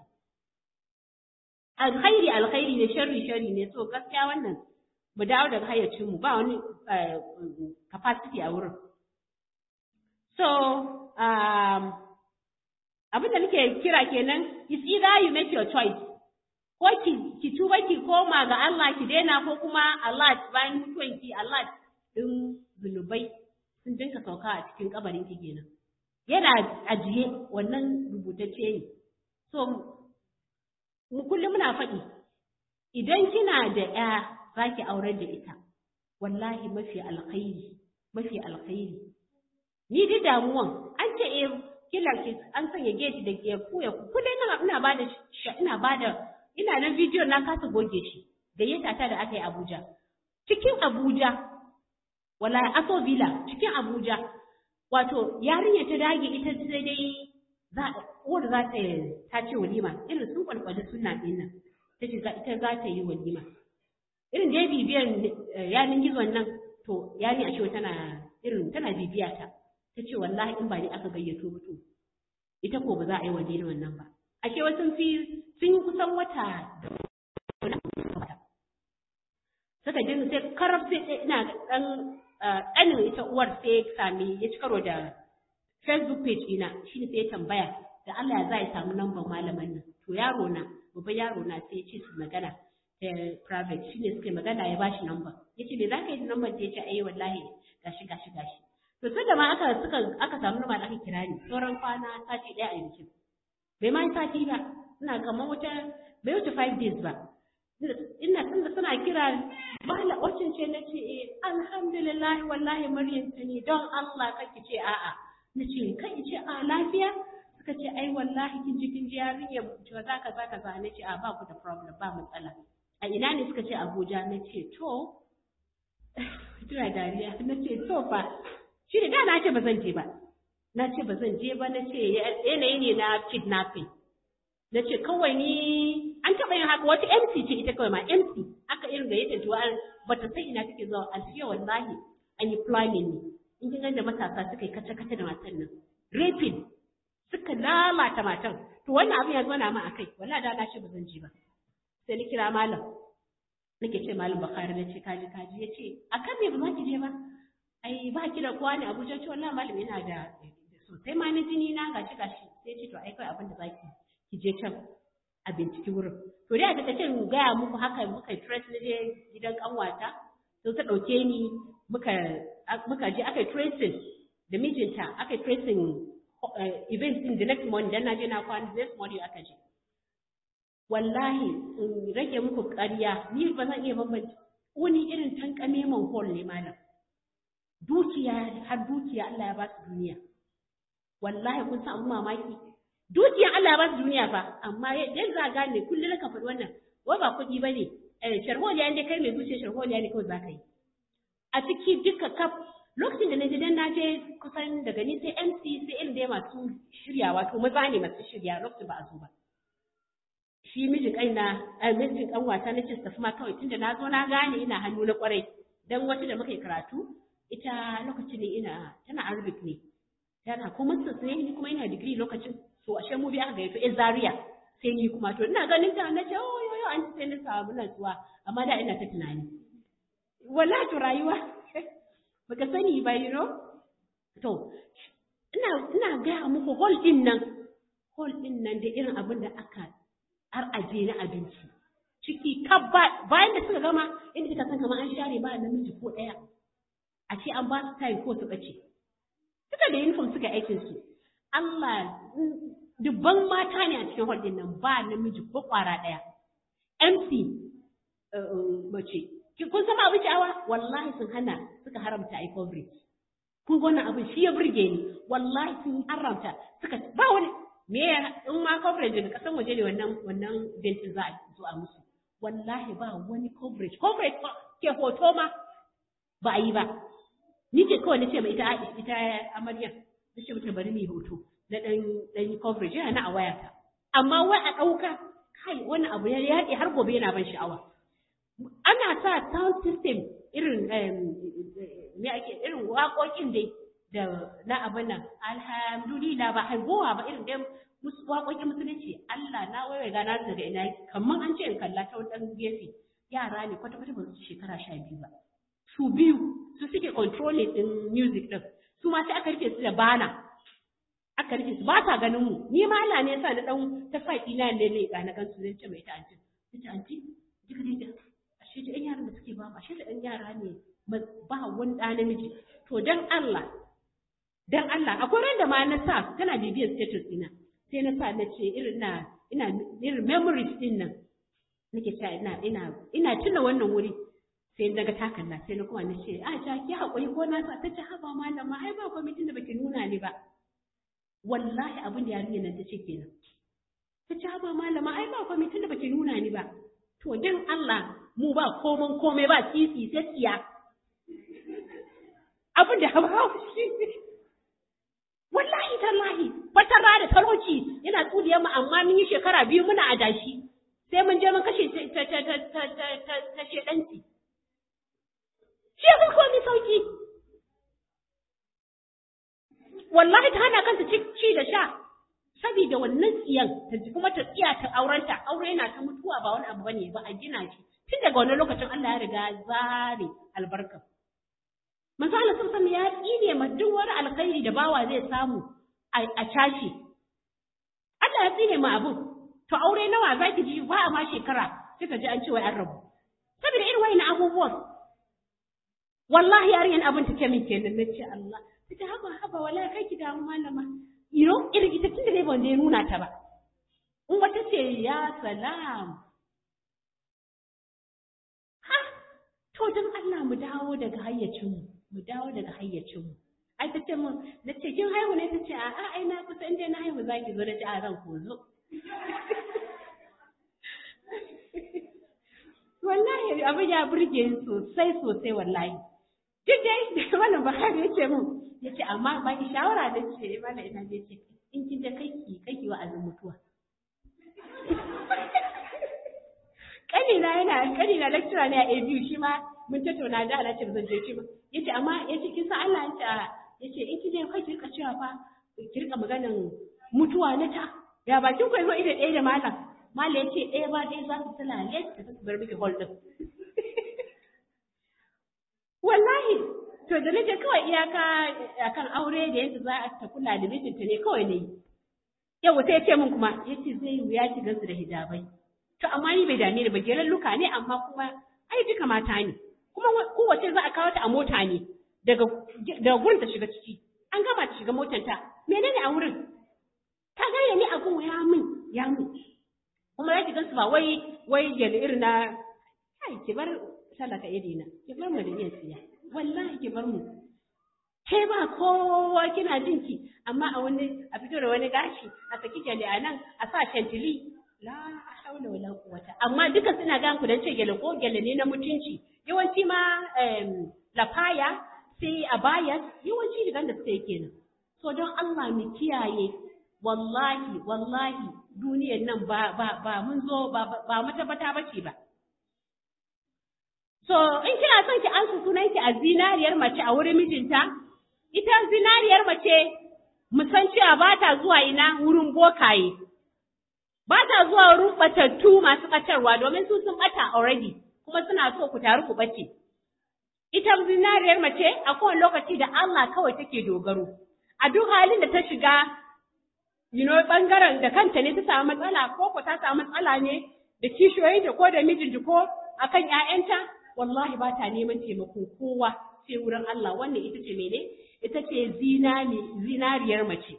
alkhairi alkhairi ne sharri sharri ne so gaskiya wannan mu dawo daga hayyacin mu ba wani capacity a wurin so um, abin da nake kira kenan is either you make your choice ko ki ki tuba ki koma ga Allah ki daina ko kuma Allah bayan mutuwan ki Allah din zunubai sun dinka sauka a cikin kabarin ki kenan yana ajiye wannan rubutacce ne so mu kullum muna faɗi idan kina da ya zaki aurar da ita wallahi mafi alkhairi mafi alkhairi ni da damuwan an ce eh kila ki an sanya gate da ke kuya kullum ina ina bada ina bada ina nan bidiyo na kasa goge shi gayyata ta da aka yi Abuja cikin Abuja wallahi Aso Villa cikin Abuja wato yarinya ta dage ita sai dai za uwar za ta ta ce walima irin sun kwalkwali suna din nan ta ce ita za ta yi walima irin dai bibiyan yanin gizon nan to yani a ce tana irin tana bibiya ta ta ce wallahi in ba ni aka gayyato ba to ita ko ba za a yi waje da wannan ba ashe wasu fi sun yi kusan wata da suka jin sai karab sai ina dan ɗanin ita uwar sai ya sami ya ci karo da facebook page ina shi ne sai ya tambaya da Allah ya za ya samu lambar malaman nan to yaro na babban yaro na sai ya ce su magana ta private shi ne suka yi magana ya bashi lambar ya ce me za ka yi da lambar ta ya ce ai wallahi gashi gashi gashi to tun da ma aka suka aka samu lambar aka kira ni sauran kwana sati ɗaya a bikin bai ma sati ba ina kamar wata bai wuce five days ba ina tunda suna kira mala wacin ce na ce eh alhamdulillah wallahi maryam ta ne don Allah kake ce a'a na ce kai ce a lafiya suka ce ai wallahi kin ji kin ji yarinya to za ka za ka za na ce a ba ku da problem ba matsala a ina ne suka ce Abuja na ce to tuna dariya na ce to fa shi da na ce ba zan je ba na ce ba zan je ba na ce yanayi ne na kidnapping na ce kawai ni an taɓa yin haka wata MC ce ita kawai ma MC aka irin gayyata tuwa ba ta san ina take zuwa alfiya wallahi an yi planning ne in kin da matasa suka yi kace kace da matan nan raping suka lalata matan to wannan abin ya zo na ma akai wallahi da na ce ba zan ji ba sai ni kira malam nake ce malam bakari na ce kaji kaji ya ce akan me ba za ki je ba ai ba ki da kowa ne abuja ce wallahi malam yana da sosai ma na jini na gashi gashi sai ce to ai kai abin da zaki ki je can a binciki wurin to dai a takaice mu gaya muku haka muka yi trace na je gidan kanwata to ta dauke ni muka muka je aka yi tracing da mijinta aka yi tracing event din the next morning dan na je na kwana the next morning aka je wallahi in rage muku ƙarya ni ba zan iya bambance wani irin tankame man hall ne malam dukiya har dukiya Allah ya ba su duniya wallahi kun san abun mamaki dukiyan Allah ya ba su duniya fa amma yanzu za a gane kullum ka faɗi wannan wai ba kuɗi ba ne sharholiya ne kai mai zuciya sharholiya ne kawai za ka yi a ciki duka kaf lokacin da na je dan na je kusan daga ni sai MC sai irin da masu shiryawa to maza ne masu shirya lokacin ba a zo ba shi mijin kaina a mijin kanwata na ce su tafi ma kawai tunda na zo na gane ina hannu na kwarai dan wata da muka yi karatu ita lokacin ne ina tana arabic ne tana kuma sai ni kuma ina digiri lokacin to ashe mu bi aka gayyato in Zaria sai ni kuma to ina ganin ta na ce oh yo yo an sai ni samu natsuwa amma da ina ta tunani wallahi to rayuwa baka sani ba you know to ina ina ga muku hall din nan hall din nan da irin abin da aka har aje na abinci ciki kabba bayan da suka gama inda kika san kamar an share ba namiji ko daya a ce an ba su time ko su bace suka da uniform suka aikin su Allah dubban mata ne a cikin hall din nan ba namiji ko kwara daya MC mace kun san abin sha'awa wallahi sun hana suka haramta ai coverage kun wannan abin shi ya burge ni wallahi sun haramta suka ba wani me in ma coverage daga kasan waje ne wannan wannan bentin za a zo a musu wallahi ba wani coverage coverage ke hoto ma ba a yi ba ni ce kawai nace mai ita ita amarya nace mata bari mu hoto na dan dan coverage yana na a wayata amma wai a dauka kai wannan abu ya yaɗe har gobe yana ban sha'awa ana sa sound system irin me ake irin waƙoƙin dai da na abin nan alhamdulillah ba haihuwa ba irin dai waƙoƙin musulunci Allah na waiwai gana daga ina kamar an ce in kalla ta wani gefe yara ne kwata-kwata ba su shekara sha biyu ba su biyu su suke controlling din music din su ma sai aka rike su da bana aka rike su ba ta ganin mu ni ma Allah ne yasa na dan ta sa ina ne ne ga na gan su zai ce mai ta anti ta anti duka dai ashe da yaran da suke ba ashe da ɗan yara ne ba wani ɗa namiji to dan Allah dan Allah akwai ran da ma na sa tana bibiyar status ina sai na sa na ce irin na ina irin memories din nan nake cewa ina ina ina tuna wannan wuri sai daga takalla sai na kuma na ce a ja ki hakuri ko na sa ta ce haba malama ai ba kwamitin da baki nuna ni ba wallahi abin da yarinyar nan ta ce kenan ta ce haba malama ai ba kwamitin da baki nuna ni ba to dan Allah mu ba komon komai ba sisi sai tsiya abin da haba shi wallahi tallahi fatara da talauci yana tsuliyar mu amma mun yi shekara biyu muna adashi sai mun je mun kashe ta ta ta ta ta ta ta shedanci shi ya komai sauki wallahi ta hana kanta ci da sha saboda wannan tsiyan ta ji kuma ta tsiya ta aurenta aure yana ta mutuwa ba wani abu bane ba a gina shi tun daga wannan lokacin Allah ya riga zare albarka manzo Allah sun ya tsine ma duk wani alkhairi da bawa zai samu a cashi Allah ya tsine ma abun to aure nawa zaki ji ba a ma shekara kika ji an ce wai an rabu saboda irin wayannan abubuwan wallahi yarinyan abin take min kenan nace Allah ta haba haba wala kai ki damu malama you know irin ita tunda dai ban ya nuna ta ba in wata ce ya salam ha to dan Allah mu dawo daga hayyacin mu mu dawo daga hayyacin mu ai ta ce mun na ce kin haihu ne ta ce a a ai na kusa inda na haihu zaki zo da ci a ran ko zo wallahi abin ya burge ni sosai sosai wallahi duk dai wannan Buhari ya ce mun ya ce amma ba ki shawara da ce mana ina je ce in kin je kai ki kai ki wa'azin mutuwa kanina yana kanina lecturer ne a ABU shi ma mun tattauna da ana ce zan je shi ba yace amma yace kin san Allah yace yace in kin je kai ki rika cewa fa ki rika maganan mutuwa na ta ya bakin ku zo ida ɗaya da malam malam yace ɗaya ba ɗaya za su tsalale da su bar miki hall din wallahi to da nake kawai iyaka akan aure da yadda za a ta kula da mijinta ne kawai ne yau sai ya ce min kuma yace zai wuya ki gansu da hijabai to amma ni bai dame ni ba geran luka ne amma kuma ai duka mata ne kuma kowace za a kawo ta a mota ne daga daga gurin ta shiga ciki an gama ta shiga motar ta menene a wurin ta gaya ni abun ya min ya min kuma ya ki gansu ba wai wai gele irin na kai ki bar talaka irina ki bar mu da yin siya wallahi ki bar mu kai ba kowa kina jin ki amma a wani a fito da wani gashi a saki gyale a nan a sa shantili la haula wala quwwata amma duka suna ga ku dan ce gyale ko gyale ne na mutunci yawanci ma lafaya sai a baya yawanci digan da suka yi kenan so don Allah mu kiyaye wallahi wallahi duniyar nan ba ba ba mun zo ba ba matabbata bace ba So, in kina son ki ansa sunanki a zinariyar mace a wurin mijinta, ita zinariyar mace musan cewa ba ta zuwa ina wurin bokaye, ba ta zuwa wurin batattu masu ɓatarwa domin su sun ɓata already, kuma suna so ku taru ku ɓace. Ita zinariyar mace a kowane lokaci da Allah kawai take dogaro. A duk halin da ta shiga, you know, ɓangaren da kanta ne ta samu matsala ko ko ta samu matsala ne da kishiyoyinta ko da mijinta ko akan ‘ya'yanta, wallahi ba ta neman taimakon kowa sai wurin Allah wannan ita ce mene ita ce zinariyar mace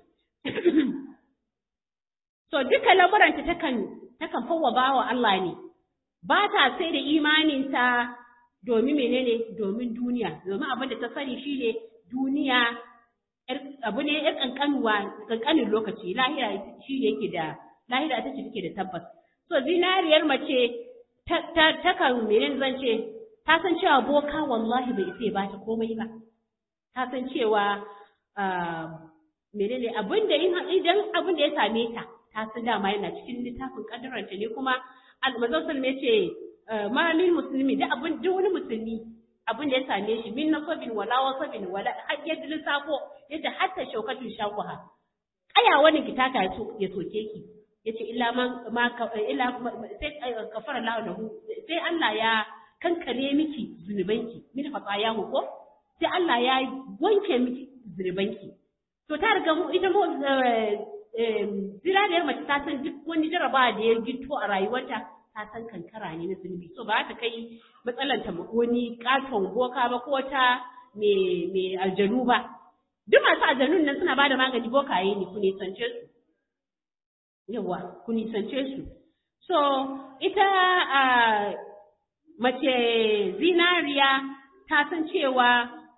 so duka lamuranta takan takan fawwaba wa Allah ne ba ta sai da imaninta domin menene domin duniya domin abin da ta sani shine duniya abu ne yar kankanuwa kankanin lokaci lahira shi ne yake da lahira ita ce take da tabbas so zinariyar mace ta kan menene zan ce ta san cewa boka wallahi bai isa ya bata komai ba ta san cewa menene abin da idan abin da ya same ta ta san dama yana cikin littafin kaddaranta ne kuma manzon sallallahu ya ce maralin musulmi da abin duk wani musulmi abin da ya same shi min nasabin wala wasabin wala har yadda lissafo yadda hatta shaukatun shakuha aya wani ki taka ya soke ki yace illa ma ma illa sai kafara lahu lahu sai Allah ya kankare miki zunubanki min fatayahu ko sai Allah ya wanke miki zunubanki to ta riga mu ita mu ziraniyar mace ta san duk wani jaraba da ya gito a rayuwarta ta san kankara ne na zunubi so ba ta kai matsalar ta wani katon boka ba ko ta me aljanu ba duk masu aljanun nan suna bada magani bokaye ne ku nisance su yawa ku nisance su so ita a mace zinariya ta san cewa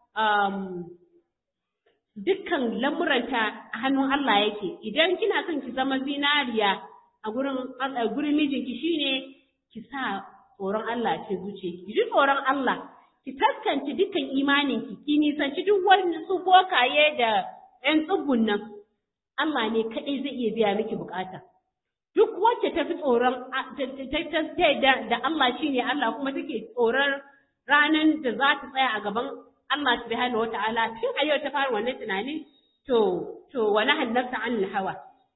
dukkan lamuranta a hannun Allah yake idan kina son ki zama zinariya a gurin gurin mijinki shine ki sa tsoron Allah ce zuciyarki ki ji tsoron Allah ki taskance dukkan imaninki ki nisanci duk wani su bokaye da ƴan tsubbun nan Allah ne kaɗai zai iya biya miki bukata duk wacce ta fi tsoron ta da Allah shine Allah kuma take tsoron ranar da za ta tsaya a gaban Allah subhanahu wata'ala tun a yau ta fara wannan tunanin to to wani hannarta an hawa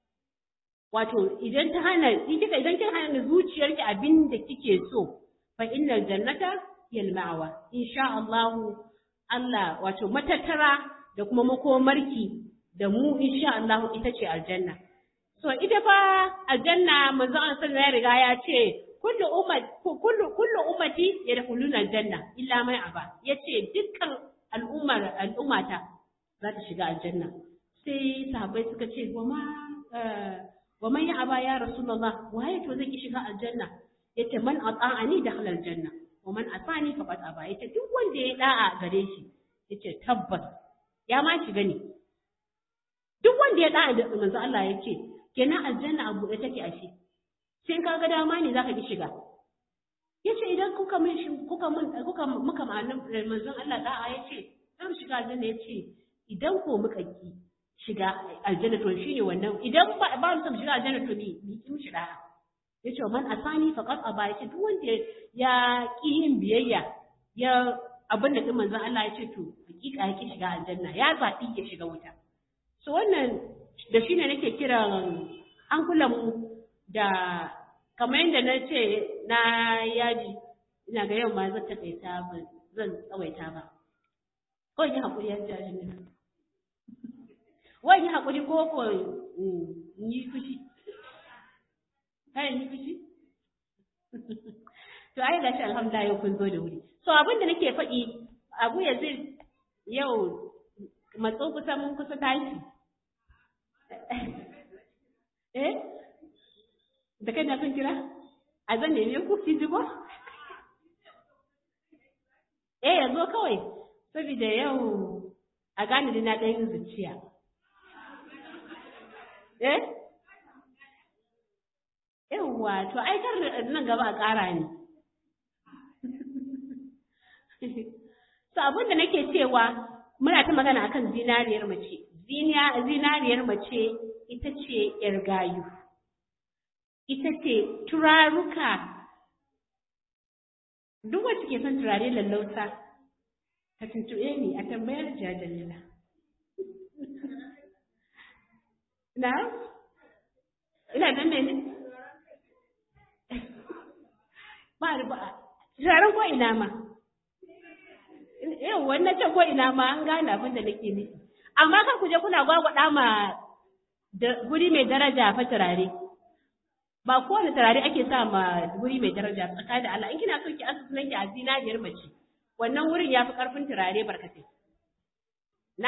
wato idan ta hana kika idan kin hana zuciyarki abin da kike so fa innal jannata yal ma'wa insha Allah Allah wato matattara da kuma makomarki da mu insha Allah ita ce aljanna so ita fa aljanna manzo Allah sallallahu ya riga ya ce kullu ummat kullu kullu ummati yadkhuluna aljanna illa man aba yace dukkan al'ummar al'ummata za ta shiga aljanna sai sahabbai suka ce wa ma wa man ya aba ya rasulullah waye to zai ki shiga aljanna yace man ata'ani dakhala aljanna wa man asani faqad aba yace duk wanda ya da'a gare shi yace tabbas ya ma shiga ne duk wanda ya da'a da manzo Allah yace kenan aljanna abu da take ashe sai ka ga dama ne zaka ki shiga yace idan kuka min shi kuka mun kuka muka ma'anin manzon Allah da'a yace zan shiga aljanna yace idan ko muka ki shiga aljanna to shine wannan idan ba ba mu shiga aljanna to mi mi kin shi da'a yace man asani faqad aba yace duk wanda ya ki yin biyayya ya abin da din manzon Allah yace to hakika yake shiga aljanna ya zabi ya shiga wuta so wannan da shine nake kiran an kula mu da kamar yadda na ce na yaji ina ga yau ma zan taƙaita ba zan tsawaita ba kawai yi haƙuri ya jaji ne wai yi haƙuri ko ko yi fushi kai yi fushi to ai gashi alhamdulillah yau kun zo da wuri so abin da nake faɗi abu ya zai yau matso kusa mun kusa tashi eh da kai na son kira a zan neme ku ki ji ko eh yanzu kawai saboda yau a gane da na ɗan yin zuciya eh yawwa to ai kar nan gaba a ƙara ne so abin da nake cewa muna ta magana akan zinariyar mace zinariyar mace ita ce yar gayu ita ce turaruka duk wacce ke son turare lallauta ta tuntuɓe ni a tambayar jajalila na ina nan ne ba da ba turaren ko ina ma yau wannan ce ko ina ma an gane abin da nake nufi amma kan ku je kuna gwagwada ma guri mai daraja fa turare ba kowane turare ake sa ma wuri mai daraja tsakanin da Allah in kina so ki asusu nake a zinariyar mace wannan wurin ya fi karfin turare barkatai na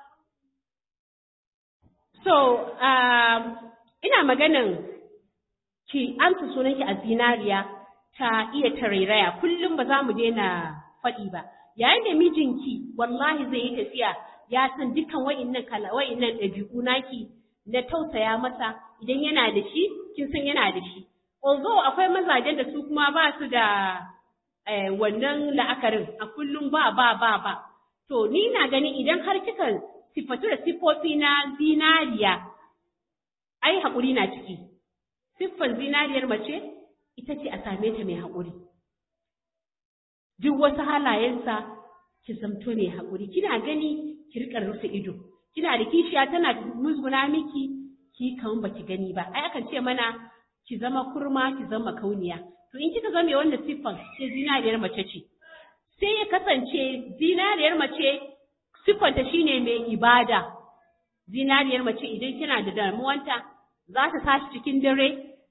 so um, ina maganin ki amsa sunanki a zinariya ta iya tarairaya kullum ba za mu daina faɗi ba yayin da mijinki wallahi zai yi tafiya ya san dukkan wa'innan kala wa'innan ɗabi'u naki na tausaya masa idan yana da shi kin san yana da shi although akwai mazajen da su kuma ba su da wannan la'akarin a kullum ba ba ba ba to ni na gani idan har kika sifatu da siffofi na zinariya ai haƙuri na ciki siffar zinariyar mace ita ce a same ta mai haƙuri duk wasu halayensa ki zamto mai haƙuri kina gani ki riƙa rufe ido kina da kishiya tana musguna miki ki kan baki gani ba ai akan ce mana ki zama kurma ki zama kauniya to in kika zame wanda siffan sai zinariyar mace ce sai ya kasance zinariyar mace siffanta shine mai ibada zinariyar mace idan kina da damuwanta za ta tashi cikin dare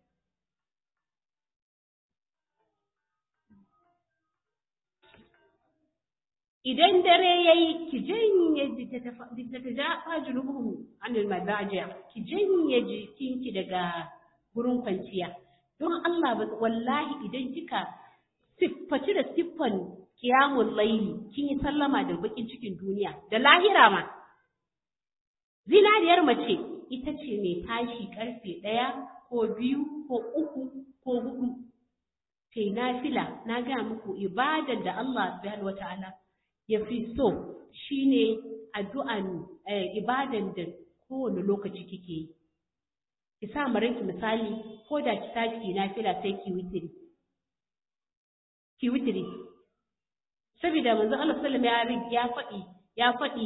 idan dare ya yi ki janye littattafa junubuhum anil madajiya ki janye jikinki daga gurin kwanciya don Allah ba wallahi idan kika siffaci da siffan kiyamun laili kin yi sallama da bakin cikin duniya da lahira ma zinariyar mace ita ce mai tashi karfe ɗaya ko biyu ko uku ko hudu kai nafila na gaya muku ibadar da Allah subhanahu wataala ya fi so shine addu'an ibadan da kowane lokaci kike yi ki sa maranki misali ko da ki tashi ki nafila sai ki witiri ki witiri saboda manzo Allah sallallahu alaihi ya faɗi ya faɗi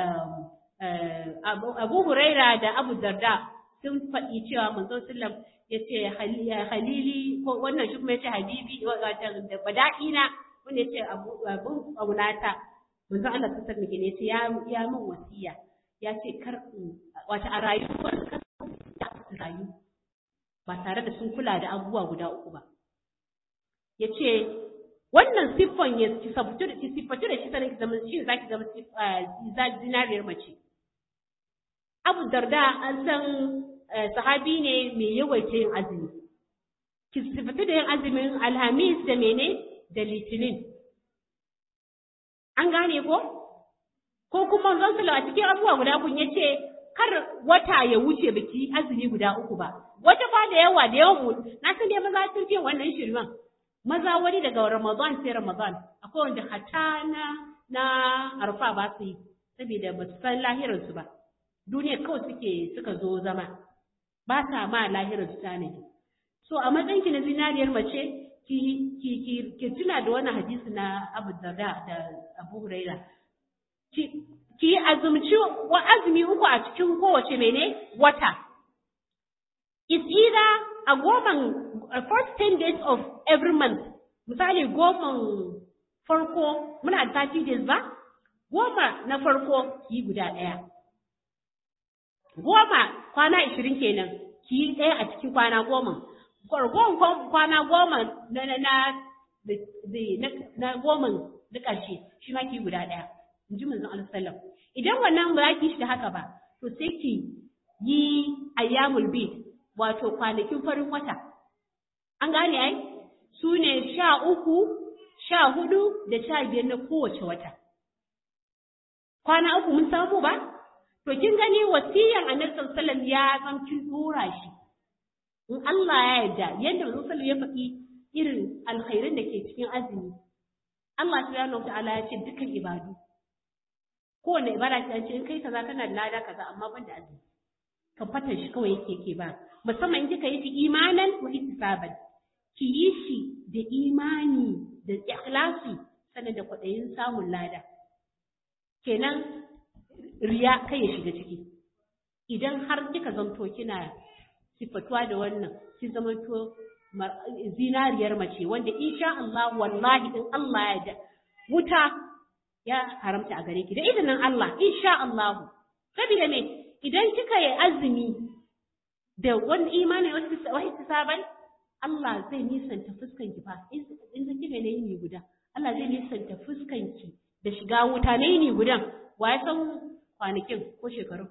Abu Huraira da Abu Darda sun faɗi cewa manzo sallallahu ya ce halili ko wannan shi kuma ya ce habibi da bada'ina wanda ya ce abun ƙaunata manzo Allah sallallahu alaihi ne ya ya min wasiya ya ce kar wata a rayuwar ka su rayu ba tare da sun kula da abubuwa guda uku ba ya ce wannan siffon ya siffatu da siffatu da shi sanin ki zama shi zaki zama zinariyar mace Abu Darda an san sahabi ne mai yawaita yin azumi ki siffatu da yin azumin Alhamis da mene da Litinin an gane ko ko kuma zan a cikin abubuwa guda kun yace kar wata ya wuce baki azumi guda uku ba wata fa da yawa da yawan mu na san dai maza sun fi wannan shirman maza wani daga Ramadan sai Ramadan akwai wanda hata na na arfa ba su yi saboda ba su san lahirar su ba duniya kawai suke suka zo zama ba sa ma lahirar su tanadi so a matsayin ki na zinariyar mace ki ki ki ki tuna da wannan hadisi na Abu Darda da Abu Huraira ki ki azumci wa azumi uku a cikin kowace mene wata is either a goman first 10 days of every month misali goman farko muna da 30 days ba goma na farko ki guda ɗaya goma kwana 20 kenan ki ɗaya a cikin kwana goma gwargon kwana goma na na na na goma na ƙarshe shi ma ki guda ɗaya in ji manzon Allah sallam idan wannan ba ki shi da haka ba to sai ki yi ayyamul bid wato kwanakin farin wata an gane ai su ne sha uku sha hudu da sha biyar na kowace wata kwana uku mun samu ba to kin gani wasiyan annabi sallallahu alaihi wasallam ya san kin dora shi in Allah ya yarda yadda manzon sallallahu ya faɗi irin alkhairin da ke cikin azumi Allah subhanahu wa ta'ala ya ce dukkan ibadu kowane ibada ta ce in kai kaza kana da lada kaza amma ban da azumi kan fatan shi kawai yake ke ba musamman in kika yi shi imanan wa ihtisaban ki yi shi da imani da ikhlasi sannan da kwaɗayin samun lada kenan riya kai ya shiga ciki idan har kika zanto kina sifatuwa da wannan ki zamanto zinariyar mace wanda insha Allah wallahi in Allah ya da wuta ya haramta a gare ki da izinin Allah insha Allah saboda me idan kika yi azumi da wani imani wasu saban Allah zai nisanta fuskan ki fa in zan kika ne ni guda Allah zai nisanta fuskan ki da shiga wuta ne ni gudan wa ya san kwanakin ko shekaru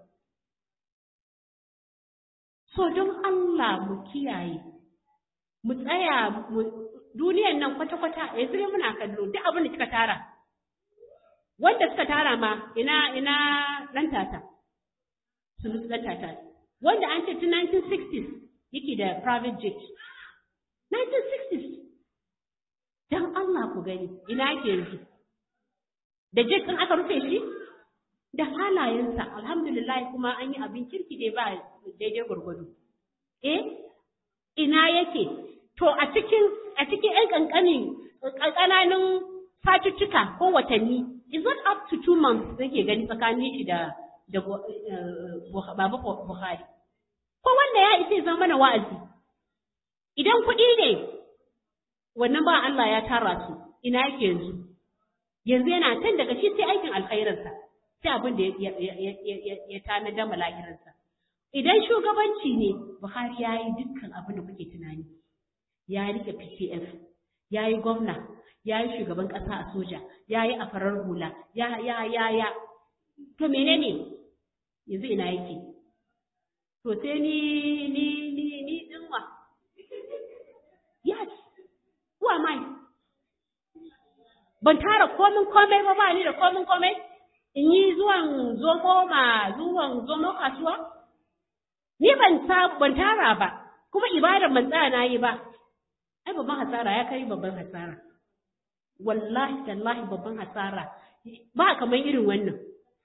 so don Allah mu kiyaye mu tsaya duniyan nan kwata-kwata yanzu ne muna kallo duk abin da kika tara wanda suka tara ma ina ina dan tata su musu dan tata wanda an ce tun 1960s yake da private jet 1960s dan Allah ku gani ina yake yanzu da jikin aka rufe shi da halayensa alhamdulillah kuma an yi abin kirki dai ba daidai gwargwado eh ina yake to a cikin a cikin ƴan ƙanƙanin ƙananun satuttuka ko watanni is not up to two months nake gani tsakanin shi da da Baba Buhari ko wanda ya isa zama mana wa'azi idan kuɗi ne wannan ba Allah ya tara su ina yake yanzu yanzu yana kan daga shi sai aikin alkhairinsa sai abin da ya tanada mala'irinsa idan shugabanci ne Buhari ya yi dukkan abin da kuke tunani ya rike PCF ya yi gwamna ya yi shugaban ƙasa a soja ya yi a farar hula ya ya ya ya to menene yanzu ina yake to sai ni ni ni ni dinwa yes who am I ban tara komin komai ba ba ni da komin komai in yi zuwan zomo ma zuwan zomo kasuwa ni ban ta ban tara ba kuma ibadar ban tsaya na yi ba ai babban hasara ya kai babban hasara wallahi tallahi babban hasara ba kamar irin wannan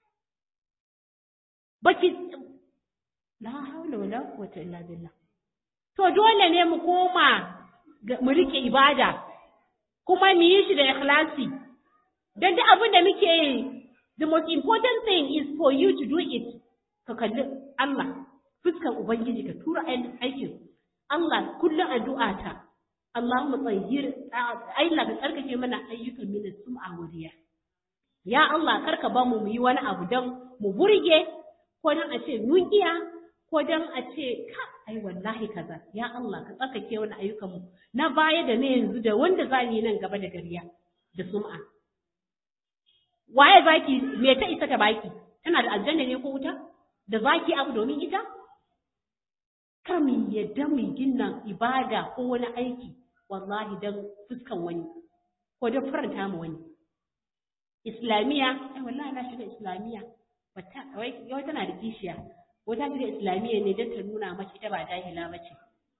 baki la haula wala quwwata illa billah to dole ne mu koma mu rike ibada kuma mu yi shi da ikhlasi dan duk abin da muke yi the most important thing is for you to do it ka kalli Allah fuskar ubangiji ka tura aikin Allah kullum addu'a ta Allahumma tsahhir Allah ka tsarkake mana ayyukan min sum'a wa riya ya Allah karka ba mu mu yi wani abu dan mu burge ko dan a ce mun iya ko dan a ce ka ai wallahi kaza ya Allah ka tsarkake wani ayyukan mu na baya da na yanzu da wanda za ni nan gaba da gariya da sum'a waye zaki me ta isa ta baki tana da aljanna ne ko wuta da zaki abu domin ita kar mu yadda mu gina ibada ko wani aiki wallahi dan fuskan wani ko dan faranta mu wani islamiya ai wallahi na shiga islamiya wata wai yau tana da kishiya wata shiga islamiya ne dan ta nuna mace ita ba jahila bace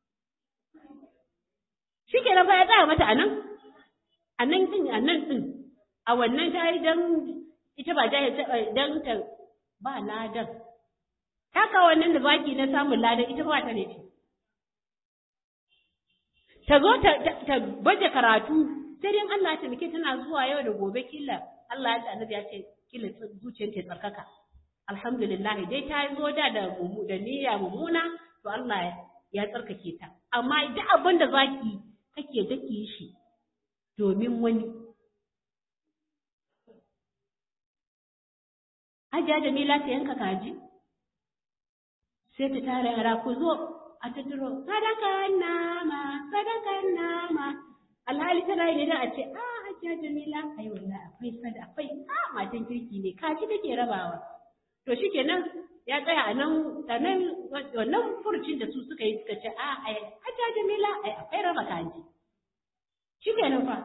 shikenan fa ya tsaya mata anan anan din anan din a wannan ta yi dan ita ba jahil dan ta ba ladan haka wannan da baki na samun ladan ita ba ta ne ce ta zo ta baje karatu sai dai Allah ya taimake tana zuwa yau da gobe killa Allah ya ce annabi ya ce killa zuciyar ta tsarkaka alhamdulillah dai ta zo da da da niyya mummuna to Allah ya tsarkake ta amma duk abin da zaki kake dake shi domin wani Hajiya Jamila ta yanka kaji sai ta tara yara ku zo a tattaro sadakan nama sadakan nama alhali tana yi da a ce a hajiya jamila ai wallahi akwai sada akwai a matan kirki ne kaji take rabawa to shikenan ya tsaya a nan a nan wannan furucin da su suka yi suka ce a ai hajiya jamila ai akwai raba kaji shikenan fa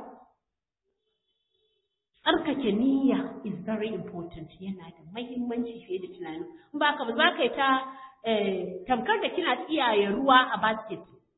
tsarkake niyya is very important yana da mahimmanci fiye da tunani in ba ka ba za ka yi ta tamkar da kina tsiyaye ruwa a basket.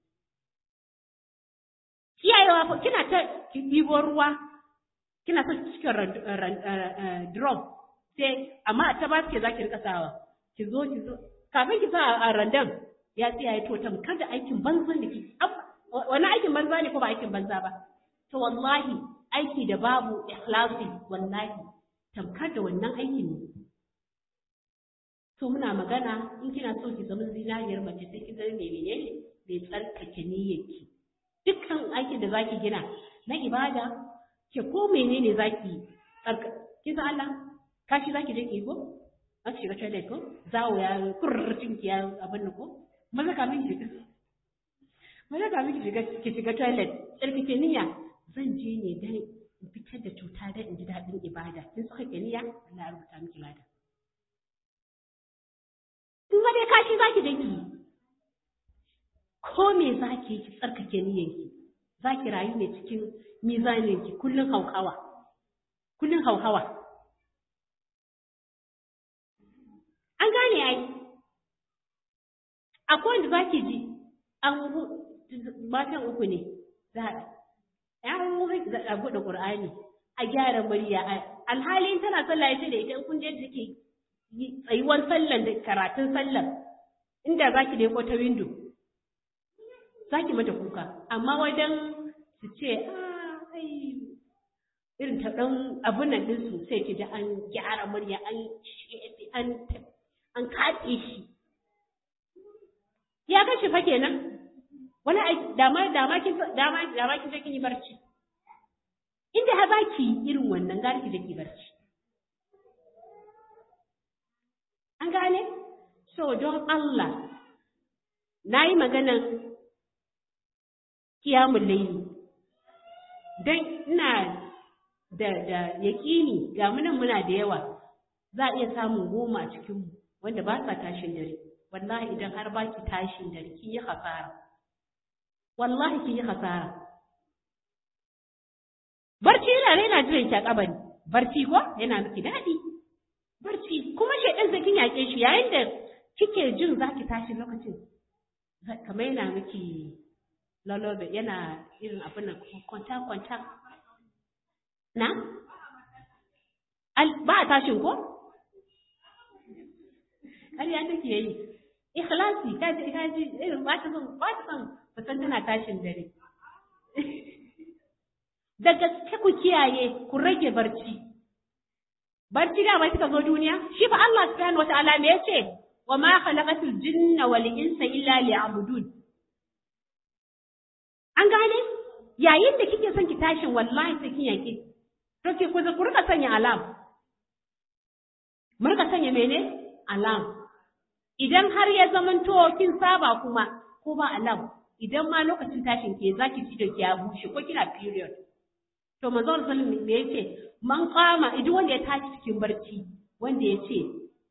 Tsiyayewa fa kina ta ɗibo ruwa, kina ta cikin drum, sai amma ta basket za ki rika sawa. Ki zo ki zo, kafin ki sa a randan ya tsiyaye to tamkar da aikin banza da ki. Wani aikin banza ne ko ba aikin banza ba? To wallahi aiki da babu ikhlasi wallahi tamkar da wannan aikin ne. So muna magana in kina so ki zama zinariyar mace sai ki zama mai menene mai tsarkake niyyarki. Dukkan aikin da zaki gina na ibada ke ko menene zaki tsarka ki san Allah kashi zaki je ki ko za ki shiga toilet ko zawo ya kurrcin ki ya abin nan ko maza ka miki shiga maza ka miki shiga ki shiga toilet tsarkake niyya zan je ne dan in fitar da cuta dan in ji daɗin ibada kin tsarkake niyya Allah ya rubuta miki lada kuma dai kashi za ki daki ko me za ki yi ki tsarkake niyyanki za ki rayu ne cikin mizaninki kullum hauhawa kullum hauhawa an gane ai akwai wanda za ki ji an matan uku ne za a an zai a buɗe Qur'ani a gyara murya alhali tana sallah ya ce da ita kun je take tsayuwar sallan da karatun sallan inda zaki leko ta window zaki mata kuka amma wajen su ce ai irin ta dan abun nan din su sai ki ji an gyara murya an an an katse shi ya kace fa kenan wani dama dama kin dama dama kin je kin yi barci inda ha baki irin wannan gari ki je ki barci an gane so don Allah nayi maganan kiyamun laili dan ina da da yaƙini ga munan muna da yawa za a iya samun goma a cikinmu wanda ba sa tashin dare wallahi idan har ba ki tashin dare kin yi hasara wallahi kin yi hasara barci yana yana jiran ki a kabari barci ko yana miki daɗi barci kuma shaidan sai kin yaƙe shi yayin da kike jin za ki tashi lokacin kamar yana miki lolobe yana irin abin nan kwanta kwanta na ba a tashin ko ƙarya take yi ikhlasi ka ji ka ji irin ba ta son ba ta son musan tana tashin dare da gaske ku kiyaye ku rage barci barci da ba kika zo duniya shi fa Allah subhanahu wataala me yace wa ma khalaqatul jinna wal insa illa liya'budun an gane yayin da kike son ki tashin wallahi sai kin yake to ke ku ku rika sanya alam mu rika sanya mene alam idan har ya zamanto kin saba kuma ko ba alam idan ma lokacin tashin ke zaki ci da ki ya bushe ko kina period to manzo sallallahu alaihi wasallam me yace man qama idan wanda ya tashi cikin barci wanda ya ce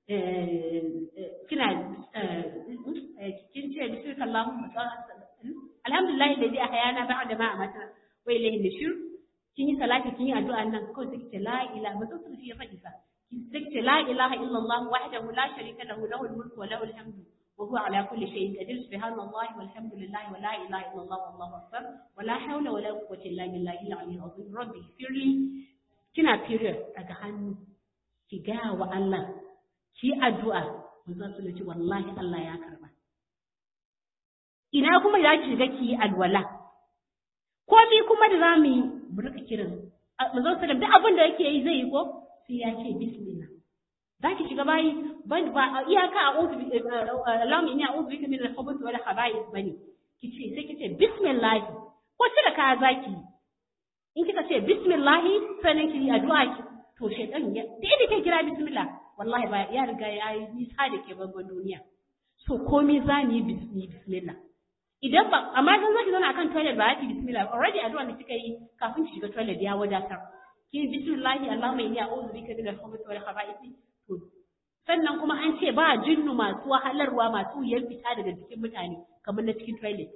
kina kin ce bismillahumma alhamdulillah alladhi ahyana ba'da ma amatna wa ilayhi nushur kin yi salati kin yi addu'a nan kawai sai kice la ilaha ba sun shi ya faɗi fa sai kice la ilaha illallah wahdahu la sharika lahu lahul mulku wa lahul hamdu wa huwa ala kulli shay'in qadir subhanallahi walhamdulillah wa la ilaha illallah wallahu akbar wa la hawla wa la quwwata illa billahi al-aliyyil azim rabbi firli kina period daga hannu ki ga wa Allah ki addu'a manzo su ce wallahi Allah ya karba ina kuma za ki shiga ki alwala ko mi kuma da zamu yi mu rika kiran manzo sallam duk abin da yake yi zai yi ko sai ya ce bismillah za ki shiga bayi ban ba iyaka a uzu Allahumma inni a'udhu bika min al-khubuthi wal khaba'ith bane kice sai kice bismillah ko cire kaya zaki in kika ce bismillah sannan ki addu'a ki to shaytan ya da inda ke kira bismillah wallahi ba ya riga ya yi nisa da ke bangon duniya so komai za mu yi bismillah idan ba amma idan zaki zauna akan toilet ba ki bismillah already addu'a da kika yi kafin ki shiga toilet ya wadatar ki bismillah Allahumma inni a'udhu bika min al-khubuthi wal khaba'ith to sannan kuma an ce ba jinnu masu wahalarwa masu wuyar fita daga jikin mutane kamar na cikin toilet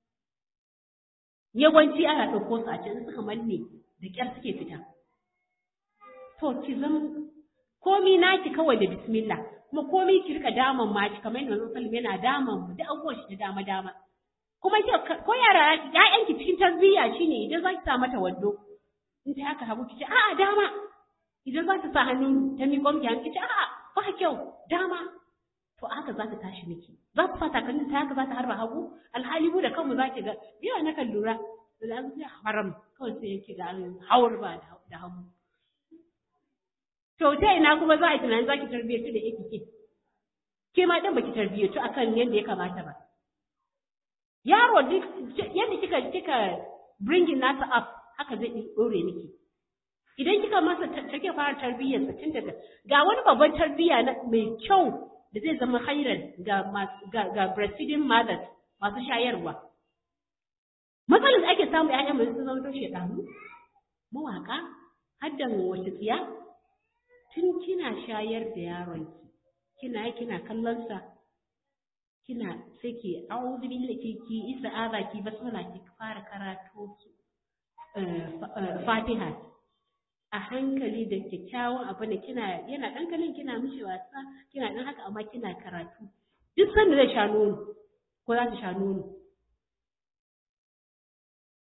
yawanci ana ɗauko su a can suka manne da ƙyar suke fita to ki zama komi naki kawai da bismillah kuma komi ki rika daman ma ki kamar yadda Manzon sallallahu yana daman mu da abubuwan shi da dama dama kuma ki ko yara ƴaƴan ki cikin tarbiyya shine idan za ki sa mata wando in ta haka hagu ki ce a'a dama idan za ta sa hannu ta miƙo miki hannu ki ce a'a ba kyau dama to haka za ta tashi miki za ta sa takalmin ta haka za ta harba hagu alhali mu da kanmu za ki ga yawa na kan lura da an sai haram kawai sai yake ga an hawar ba da hagu to ta ina kuma za a yi tunanin za ki tarbiyyatu da yake ke ke ma dan baki tarbiyyatu akan yadda ya kamata ba yaro duk yadda kika kika bringing nasa up haka zai dore miki idan kika masa take fara tarbiyyar sa tun daga ga wani babban tarbiyya na mai kyau da zai zama khairan ga ga, ga breastfeeding mothers masu shayarwa matsalar da ake samu ƴaƴan mu sun zama shekaru mawaka haddan wace tsiya tun kina shayar da yaronki kina kina kallon sa kina sai ki a'udhu billahi ki ki ista'aza ki basmala ki fara karatu su Fatiha a hankali da kyakkyawan abu ne kina yana dan kalin kina mishi wasa kina dan haka amma kina karatu duk sanda zai sha nono ko za ta sha nono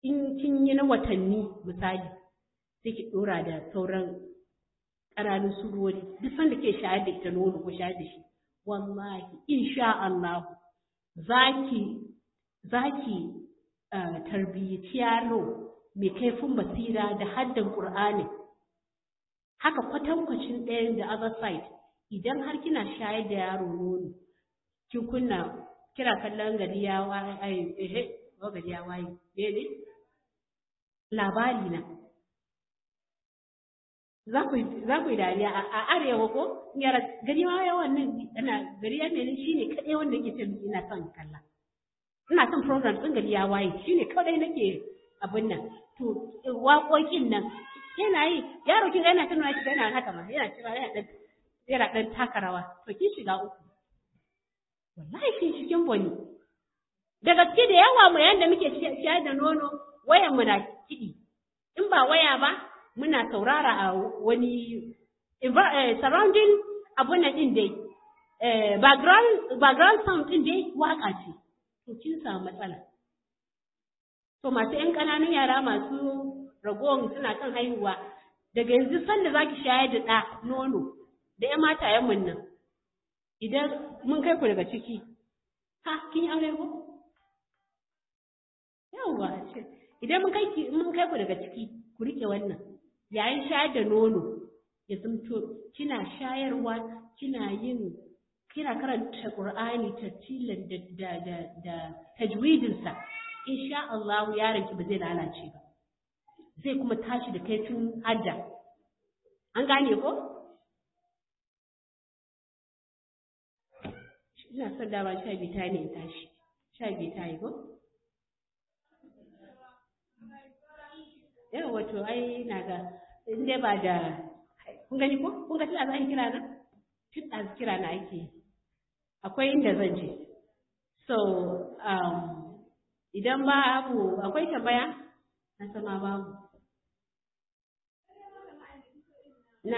in kin yi na watanni misali sai ki ɗora da sauran ƙananun surori duk sanda ke shayar da ita nono ko shayar da shi wallahi insha Allah zaki zaki tarbiyyaci yaro mai kaifin basira da haddan Qur'ani haka kwatankwacin ɗayan da other side idan har kina shayar da yaro nono kin kunna kira kallon gari ya waye ai eh gari ya waye ne labari na za ku yi dariya a arewa ko yara gari ma yawan nan ana gari ya ne shine kadai wanda yake ce ina son kalla ina son program din gari ya waye shine kadai nake abin nan to waƙoƙin nan yana yi yaro kin yana tunawa shi yana haka ma yana cewa yana dan yana dan taka rawa to kin shiga uku wallahi kin cikin boni da gaske da yawa mu yanda muke shayar da nono wayan mu na kiɗi in ba waya ba muna saurara a wani surrounding abun nan din dai background background sound din dai waka ce to kin samu matsala to masu yan ƙananun yara masu ragowar suna kan haihuwa daga yanzu sanda zaki shayar da ɗa nono da ƴan matayen mun nan idan mun kai ku daga ciki ha kin yi aure ko yawwa idan mun kai mun kai ku daga ciki ku rike wannan yayin shayar da nono ya zamto kina shayarwa kina yin kina karanta Qur'ani tartilan da da da, da tajwidin sa insha Allah yaron ki ba zai lalace ba zai kuma tashi da kaifin hadda an gane ko ina son dama sha biyu ta ne in tashi sha biyu ta yi ko yawa wato ai na ga in dai ba da kun gani ko kun ga tana zan kira na tun da kira na ake akwai inda zan je so um, idan babu akwai tambaya na sama babu na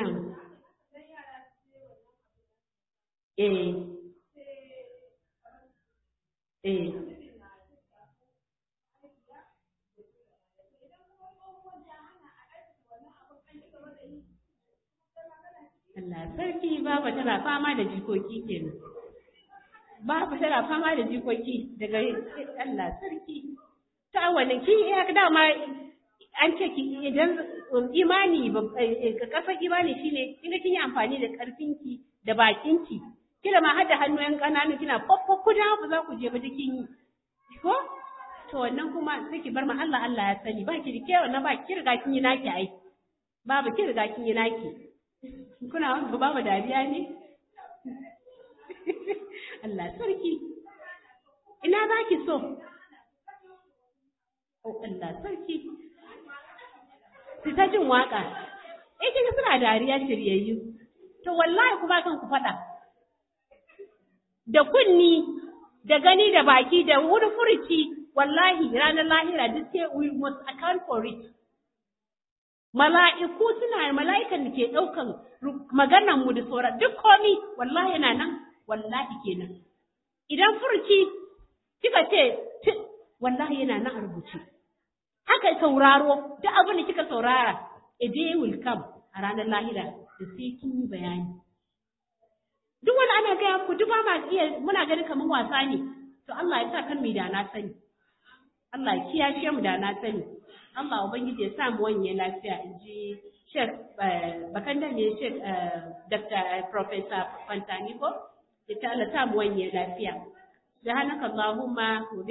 eh eh Allah sarki baba tana fama da jikoki kenan. Baba tana fama da jikoki daga Allah sarki. Ta wani ki ya dama an ce ki idan imani kasar imani shine kinga kin yi amfani da karfinki da bakinki kila ma har da hannuyen ƙananu kina fofo kuda ba za ku je ba kin yi ko to wannan kuma sai ki bar ma Allah Allah ya sani ba ki rike wannan ba ki riga kin yi naki ai babu ki riga kin yi naki kuna wanda ba mu dariya ne Allah sarki ina za ki so oh Allah sarki su ta jin waka eh kinga suna dariya shiryayyu to wallahi ku ba kan ku faɗa da kunni da gani da baki da wuri furuci wallahi ranar lahira duk sai we must account for it mala'iku suna mala'ikan da ke ɗaukan maganan mu da sauran duk komi wallahi yana nan wallahi kenan idan furci kika ce wallahi yana nan a rubuce haka sauraro duk abin da kika saurara a day will come a ranar lahira da sai kin yi bayani duk wani ana gaya ku duk ba ma iya muna ganin kamar wasa ne to Allah ya sa kan mu da na sani Allah ya kiyashe mu da na sani Allah Ubangiji ya sa mu wanye lafiya in ji Sheikh bakan da ne Sheikh Dr. Professor Fantani ko ya ta Allah sa mu wanye lafiya. Da hanaka Allahumma